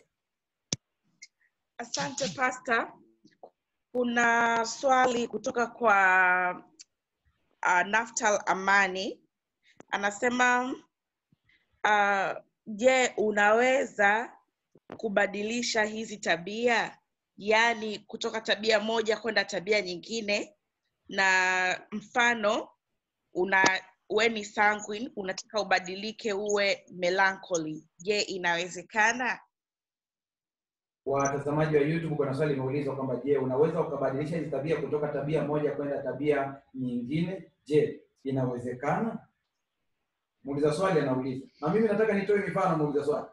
Asante Pastor. Kuna swali kutoka kwa uh, Naftal Amani anasema uh, je, unaweza kubadilisha hizi tabia, yaani kutoka tabia moja kwenda tabia nyingine? Na mfano una we ni sanguine, unataka ubadilike uwe melancholy. Je, inawezekana? watazamaji wa youtube kuna swali limeulizwa kwamba je unaweza ukabadilisha hizi tabia kutoka tabia moja kwenda tabia nyingine je inawezekana muuliza swali anauliza na mimi nataka nitoe mifano muuliza swali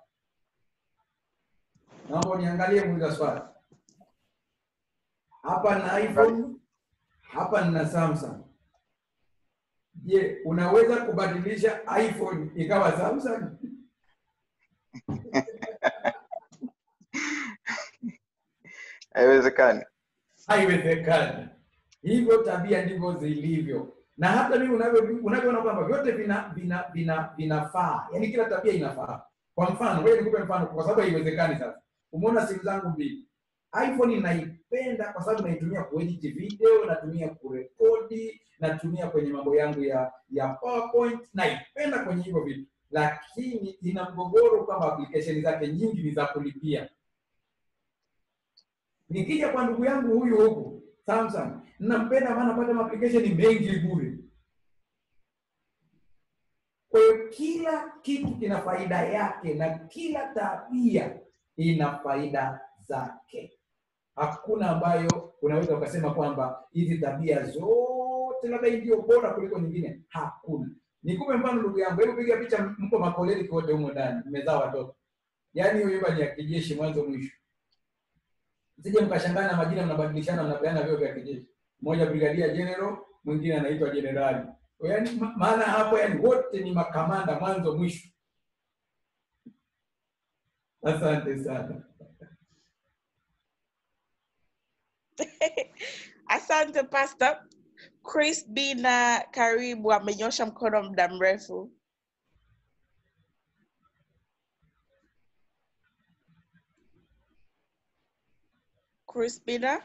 naomba uniangalie muuliza swali hapa na iphone hapa nina samsung je unaweza kubadilisha iphone ikawa samsung haiwezekani haiwezekani. Hivyo tabia ndivyo zilivyo, na hata mimi unavyo- unavyoona kwamba vyote vina vina vina vinafaa, yani kila tabia inafaa. Kwa mfano, ngoja nikupe mfano, kwa sababu haiwezekani. Sasa umeona simu zangu mbili, iPhone naipenda kwa sababu naitumia kuedit video, natumia kurekodi, natumia kwenye mambo yangu ya ya PowerPoint, naipenda kwenye hivyo vitu, lakini ina mgogoro kwamba application zake nyingi ni za kulipia nikija kwa ndugu yangu huyu huku Samsung nampenda maana napata application mengi bure. Kwa hiyo kila kitu kina faida yake na kila tabia ina faida zake. Hakuna ambayo unaweza ukasema kwamba hizi tabia zote labda hii ndio bora kuliko nyingine. Hakuna. Nikupe mfano ndugu yangu, hebu piga picha, mko makoleni wote humo ndani, mmezaa watoto, yaani hiyo nyumba ni ya kijeshi mwanzo mwisho msije mkashangana na majina mnabadilishana mnapeana vyeo vya kijeshi mmoja brigadia general mwingine anaitwa jenerali yaani ma- maana hapo yani wote ni makamanda mwanzo mwisho asante sana Asante Pastor. Chris B na karibu amenyosha mkono muda mrefu. Chris Bina.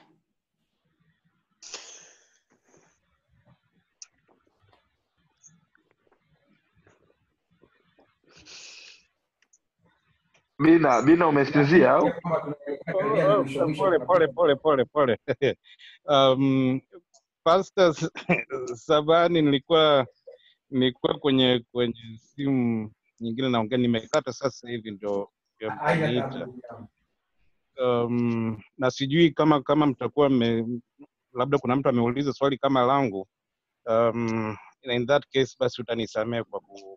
Bina, Bina umesinzia au? kwamba tunakaribia na Oh, mwisho oh, mwisho pole pole pole pole pole um, Pastor Sabani, nilikuwa nilikuwa kwenye kwenye simu nyingine naongea, nimekata sasa hivi ndio ndio haina mkaniita. tabu ndugu yangu. Um, na sijui kama kama mtakuwa mme, labda kuna mtu ameuliza swali kama langu um, in that case basi utanisamehe kwa, ku, kwa, ku,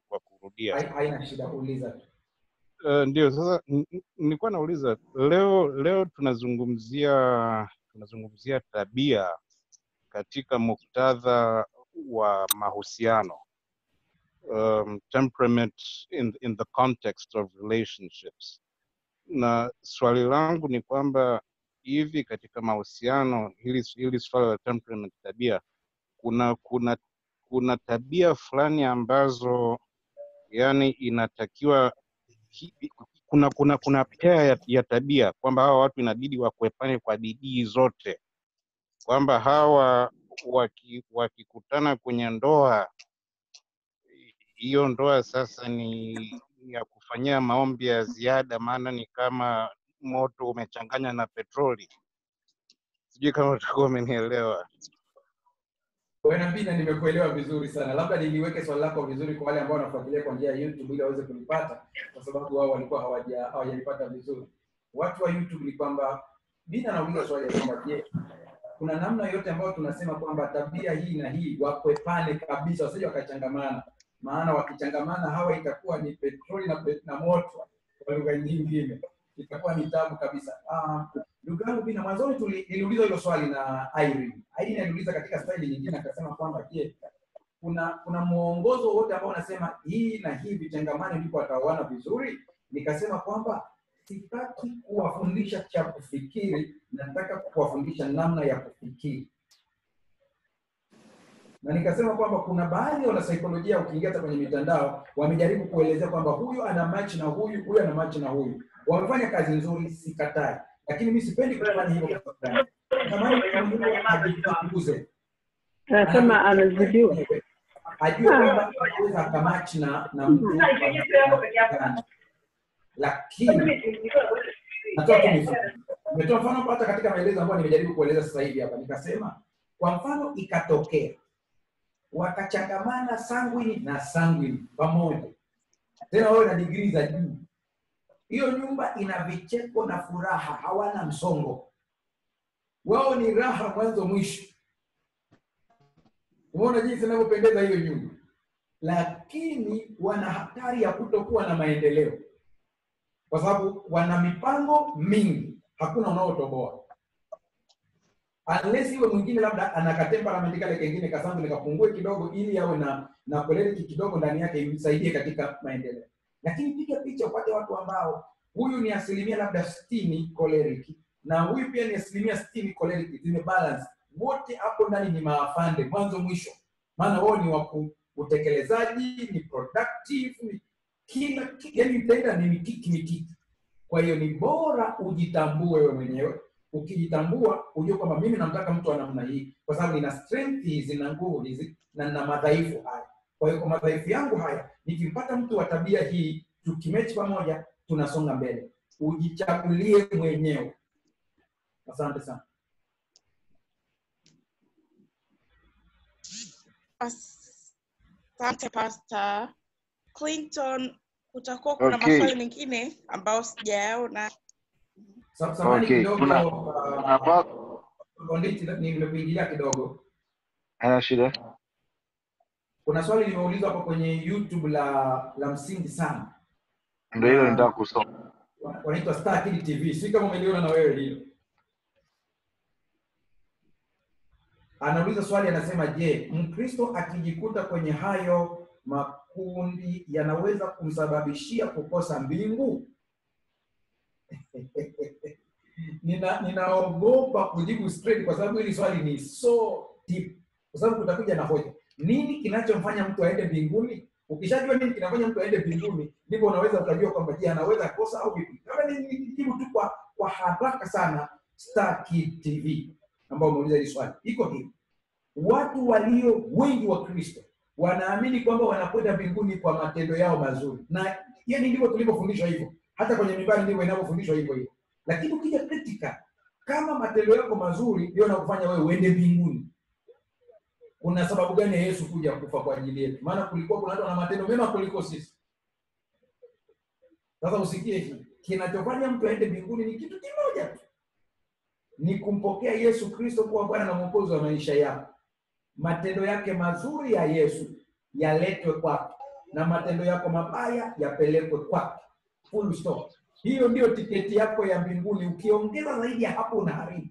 kurudia. Hai- haina shida kuuliza tu Uh, ndio sasa n- n- nilikuwa nauliza leo leo tunazungumzia tunazungumzia tabia katika muktadha wa mahusiano um, temperament in, in the context of relationships na swali langu ni kwamba hivi katika mahusiano hili hili swala la temperament tabia kuna kuna kuna tabia fulani ambazo yani inatakiwa hi- kuna kuna kuna pea ya, ya tabia kwamba hawa watu inabidi wakuepane kwa bidii zote kwamba hawa waki- wakikutana kwenye ndoa hiyo ndoa sasa ni ni ya kufanyia maombi ya ziada maana ni kama moto umechanganya na petroli sijui kama utakuwa umenielewa Bwana Mbina, nimekuelewa vizuri sana. Labda niliweke swali lako vizuri kwa wale ambao wanafuatilia kwa njia ya YouTube ili waweze kulipata, kwa sababu wao walikuwa hawaja hawajalipata vizuri. Watu wa YouTube ni kwamba Bina anauliza swali ya kwamba je, kuna namna yote ambayo tunasema kwamba tabia hii na hii wakwepane kabisa, wasije wakachangamana, maana wakichangamana hawa itakuwa ni petroli na, pe- na moto kwa lugha nyingine, itakuwa ni tabu kabisa. Ah, Ndugu yangu Bina, mwanzoni tuli- niliuliza hilo swali na Irene. Irene aliuliza katika staili nyingine akasema kwamba je, kuna kuna mwongozo wote ambao unasema hii na hii vitengamane ndipo wataoana vizuri? Nikasema kwamba sitaki kuwafundisha cha kufikiri, nataka kuwafundisha namna ya kufikiri na nikasema kwamba kuna baadhi ya wanasaikolojia ukiingia hata kwenye mitandao wamejaribu kuelezea kwamba huyu ana match na huyu huyu ana match na huyu wamefanya kazi nzuri sikatai lakini mi sipendi kufanya hivyo kwa sababu natamani mtu ajichunguze anasema amezidiwa. ajue kwamba anaweza akamachi na na mtu wa namna gani. lakini natoa tu mifano nimetoa mfano hata katika maelezo ambayo nimejaribu kueleza sasa hivi hapa nikasema kwa mfano ikatokea wakachangamana sanguini na sanguini pamoja tena wawe na digrii za juu hiyo nyumba ina vicheko na furaha hawana msongo wao ni raha mwanzo mwisho umeona jinsi inavyopendeza hiyo nyumba lakini wana hatari ya kutokuwa na maendeleo kwa sababu wana mipango mingi hakuna unaotoboa unless iwe mwingine labda ana katemperament kale kengine kasangu nikapungue kidogo ili awe na na choleric kidogo ndani yake imsaidie katika maendeleo lakini piga picha upate watu ambao huyu ni asilimia labda sitini choleric na huyu pia ni asilimia sitini choleric zimebalance wote hapo ndani ni maafande mwanzo mwisho maana wao ni waku utekelezaji ni productive ni kila ki- yani itaenda ni mikiki mikiki kwa hiyo ni bora ujitambue wewe mwenyewe ukijitambua ujue kwamba mimi namtaka mtu wa namna hii kwa sababu nina strength hizi na nguvu hizi na nina madhaifu haya kwa hiyo kwa madhaifu yangu haya nikimpata mtu wa tabia hii tukimechi pamoja tunasonga mbele ujichagulie mwenyewe asante sana Asante Pastor Clinton, kutakuwa kuna Okay. maswali mengine ambayo sijayaona. Sa- samahani Okay, kidogo kuna- uh, kuna pa- Konditi, nimekuingilia kidogo hana shida kuna swali limeulizwa hapo kwenye youtube la la msingi sana ndo hilo Na- nitaka kusoma wa- wanaitwa Star Kid TV. Si kama umeliona na wewe hilo. Anauliza swali anasema, je, Mkristo akijikuta kwenye hayo makundi yanaweza kumsababishia kukosa mbingu? Nina ninaogopa kujibu straight kwa sababu hili swali ni so deep. Kwa sababu kutakuja na hoja. Nini kinachomfanya mtu aende mbinguni? Ukishajua nini kinafanya mtu aende mbinguni, ndipo unaweza ukajua kwamba je, anaweza kosa au vipi. Kama ni ni- nijibu tu kwa kwa haraka sana, Star Kid TV ambao umeuliza hili swali, iko hivi: watu walio wengi wa Kristo wanaamini kwamba wanakwenda mbinguni kwa matendo yao mazuri, na yani ndivyo tulivyofundishwa hivyo, hata kwenye mimbari ndivyo inavyofundishwa hivyo hivyo. Lakini ukija critical, kama matendo yako mazuri ndio yanakufanya wewe uende mbinguni, kuna sababu gani ya Yesu kuja kufa kwa ajili yetu? Maana kulikuwa kuna watu wana matendo mema kuliko sisi. Sasa usikie hii, kinachofanya mtu aende mbinguni ni kitu kimoja tu, ni kumpokea Yesu Kristo kuwa Bwana na Mwokozi wa maisha yako. Matendo yake mazuri ya Yesu yaletwe kwako, na matendo yako mabaya yapelekwe kwake. Full stop. Hiyo ndiyo tiketi yako ya mbinguni. Ukiongeza zaidi ya hapo unaharibu.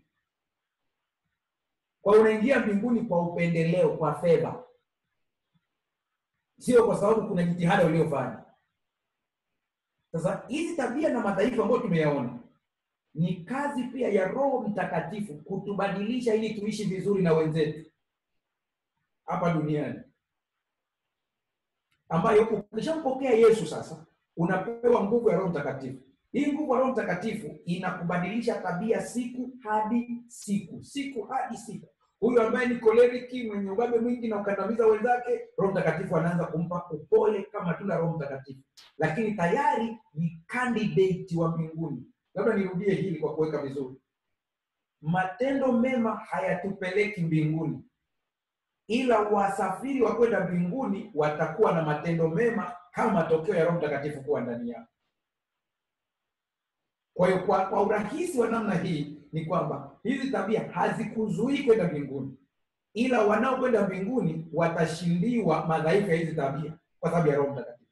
Kwa hiyo unaingia mbinguni kwa upendeleo, kwa fedha, sio kwa sababu kuna jitihada uliofanya. Sasa hizi tabia na madhaifu ambayo tumeyaona ni kazi pia ya Roho Mtakatifu kutubadilisha ili tuishi vizuri na wenzetu hapa duniani, ambayo ukishampokea Yesu sasa unapewa nguvu ya Roho Mtakatifu. Hii nguvu ya Roho Mtakatifu inakubadilisha tabia siku hadi siku, siku hadi siku. Huyu ambaye ni koleriki, mwenye ubabe mwingi na ukandamiza wenzake, Roho Mtakatifu anaanza kumpa upole kama tunda Roho Mtakatifu, lakini tayari ni candidate wa mbinguni. Labda nirudie hili kwa kuweka vizuri, matendo mema hayatupeleki mbinguni, ila wasafiri wa kwenda mbinguni watakuwa na matendo mema kama matokeo ya Roho Mtakatifu kuwa ndani yao. Kwa hiyo kwa, kwa urahisi wa namna hii ni kwamba hizi tabia hazikuzuii kwenda mbinguni, ila wanaokwenda mbinguni watashindiwa madhaifu ya hizi tabia kwa sababu ya Roho Mtakatifu.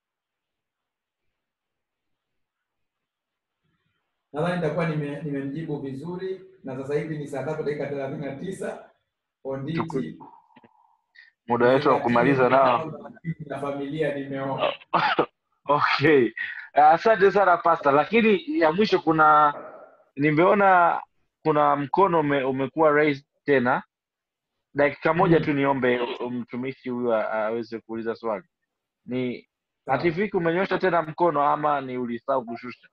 Nadhani nitakuwa nime- nimemjibu vizuri, na sasa hivi ni saa tatu dakika thelathini na tisa Onditi muda wetu wa kumaliza nao na familia nimeoa. okay asante sana pasta lakini ya mwisho kuna nimeona kuna mkono ume, umekuwa raised tena dakika moja tu niombe mtumishi huyu a- aweze kuuliza swali ni hatifiki umenyosha tena mkono ama ni ulisahau kushusha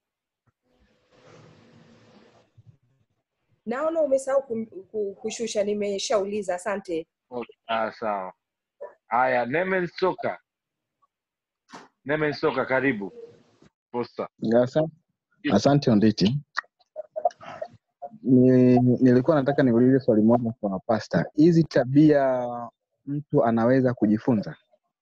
Naona umesahau kum- ku- kushusha, nimeshauliza. Asante. okay. ah, sawa haya nemen soka nemen soka karibu posta Asa- Asante Onditi. Ni, nilikuwa nataka niulize swali moja kwa pasta. Hizi tabia mtu anaweza kujifunza?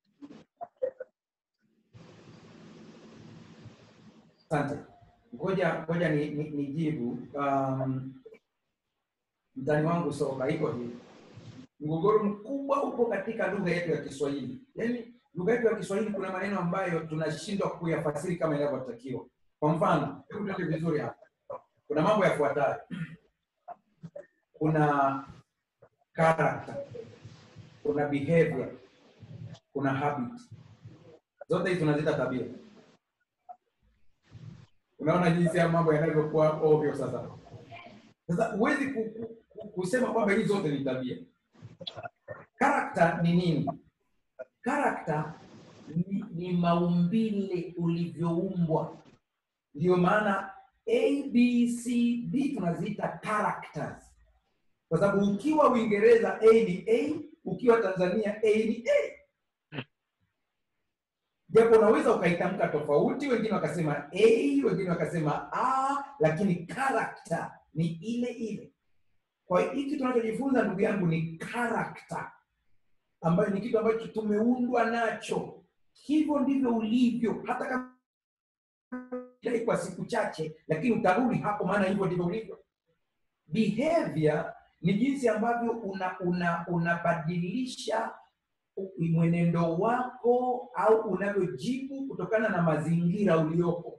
Asante. Ngoja ngoja ni, ni, nijibu. Um, mtani wangu soka iko hivi. Mgogoro mkubwa upo katika lugha yetu ya Kiswahili. Yaani lugha yetu ya Kiswahili kuna maneno ambayo tunashindwa kuyafasiri kama inavyotakiwa. Kwa mfano, hebu tuende vizuri hapa. Kuna mambo yafuatayo. Kuna character, kuna behavior, kuna habit. Zote hizi tunaziita tabia. Unaona jinsi ya mambo yanavyokuwa ovyo sasa. Sasa huwezi ku, ku, ku, kusema kwamba hizi zote ni tabia. Character ni nini? Character ni, ni maumbile ulivyoumbwa. Ndio maana A, B, C, D tunaziita characters, kwa sababu ukiwa Uingereza A ni A, ukiwa Tanzania A ni A japo unaweza ukaitamka tofauti, wengine wakasema a, wengine wakasema a, lakini character ni ile ile. Kwa hiyo hiki tunachojifunza ndugu yangu ni character, ambayo ni kitu ambacho tumeundwa nacho. Hivyo ndivyo ulivyo, hata kama dai kwa siku chache, lakini utarudi hapo, maana hivyo ndivyo ulivyo. Behavior ni jinsi ambavyo una una unabadilisha mwenendo wako au unavyojibu kutokana na mazingira uliopo.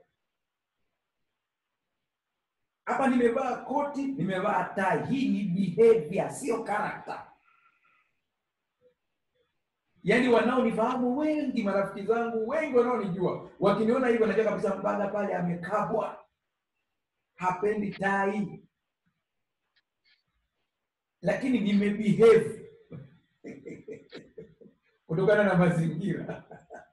Hapa nimevaa koti, nimevaa tai. Hii ni behavior, sio character. Yaani wanaonifahamu wengi, marafiki zangu wengi wanaonijua, wakiniona hivyo najua kabisa Mbagha pale amekabwa, hapendi tai, lakini nimebehave kutokana na mazingira.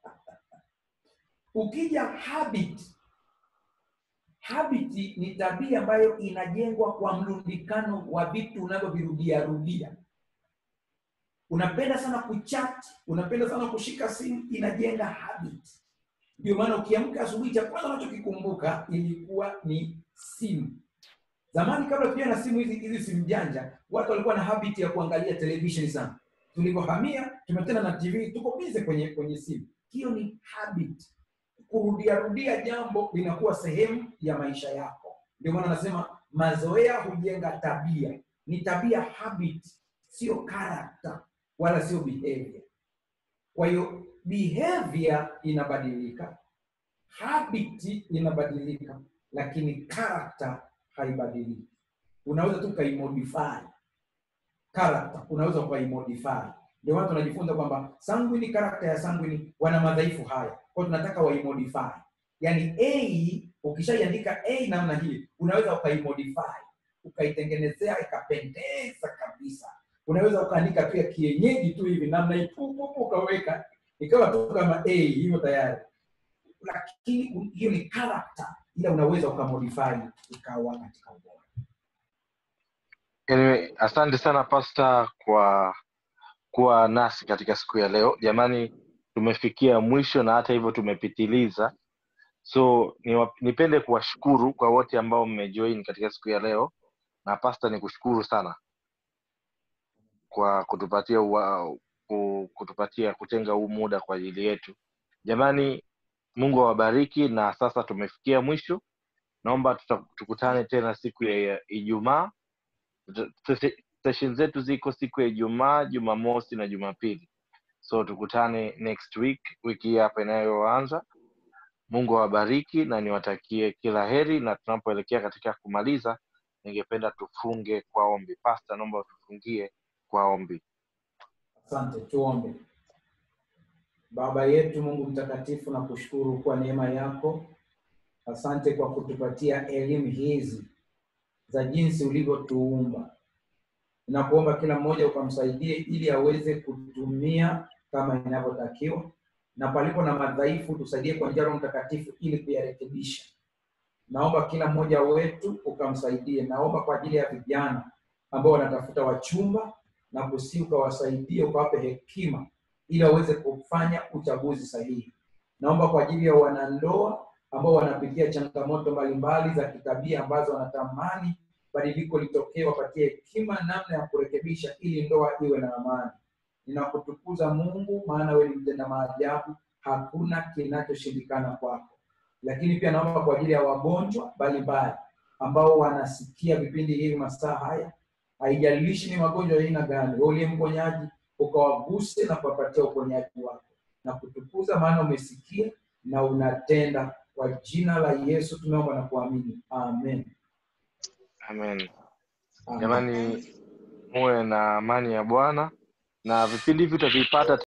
Ukija habit, habit ni tabia ambayo inajengwa kwa mlundikano wa vitu unavyovirudia rudia. Unapenda sana kuchat, unapenda sana kushika simu, inajenga habit. Ndio maana ukiamka asubuhi, cha kwanza unachokikumbuka ilikuwa ni simu. Zamani kabla tuja na simu hizi hizi simu janja, watu walikuwa na habit ya kuangalia television sana. Tulivyohamia tumetena na TV, tuko bize kwenye kwenye simu. Hiyo ni habit. Kurudia rudia jambo linakuwa sehemu ya maisha yako. Ndio maana nasema mazoea hujenga tabia. Ni tabia habit, sio character wala sio behavior. Kwa hiyo behavior inabadilika habit inabadilika lakini character haibadiliki unaweza tu ukaimodify character unaweza ukaimodify ndio maana tunajifunza kwamba sanguini character ya sanguini wana madhaifu haya kwa tunataka waimodify yaani a ukishaiandika a namna hii unaweza ukaimodify ukaitengenezea ikapendeza kabisa unaweza ukaandika tu ya kienyeji tu hivi namna hii pu, pu, pu, ukaweka ikawa tu kama a hivyo tayari lakini hiyo ni character ila unaweza ukamodify ikawa katika ubora Anyway, asante sana pasta kwa kuwa nasi katika siku ya leo jamani tumefikia mwisho na hata hivyo tumepitiliza so niwa- nipende kuwashukuru kwa wote ambao mmejoin katika siku ya leo na pasta ni kushukuru sana kwa kutupatia ua, ku- kutupatia kutenga huu muda kwa ajili yetu jamani mungu awabariki na sasa tumefikia mwisho naomba tuta- tukutane tena siku ya ijumaa Tuta- seshe- session zetu ziko siku ya ijumaa jumamosi na jumapili so tukutane next week wiki hii hapa inayoanza mungu awabariki na niwatakie kila heri na tunapoelekea katika kumaliza ningependa tufunge kwa ombi pasta naomba tufungie kwa ombi asante tuombe baba yetu mungu mtakatifu na kushukuru kwa neema yako asante kwa kutupatia elimu hizi za jinsi ulivyotuumba nakuomba kila mmoja ukamsaidie ili aweze kutumia kama inavyotakiwa na palipo na madhaifu tusaidie kwa njia ya Roho mtakatifu ili kuyarekebisha naomba kila mmoja wetu ukamsaidie naomba kwa ajili ya vijana ambao wanatafuta wachumba na kusi ukawasaidie ukawape hekima ili waweze kufanya uchaguzi sahihi naomba kwa ajili ya wanandoa ambao wanapitia changamoto mbalimbali za kitabia ambazo wanatamani badiliko litokee wapatie hekima namna ya kurekebisha ili ndoa iwe na amani ninakutukuza mungu maana wewe ni mtenda maajabu hakuna kinachoshindikana kwako lakini pia naomba kwa ajili ya wagonjwa mbalimbali ambao wanasikia vipindi hivi masaa haya haijalishi ni magonjwa ya aina gani wewe uliye mponyaji ukawaguse na kuwapatia uponyaji wako na kutukuza maana umesikia na unatenda kwa jina la yesu tumeomba na kuamini amen amen amen jamani muwe na amani ya bwana na vipindi hivi utavipata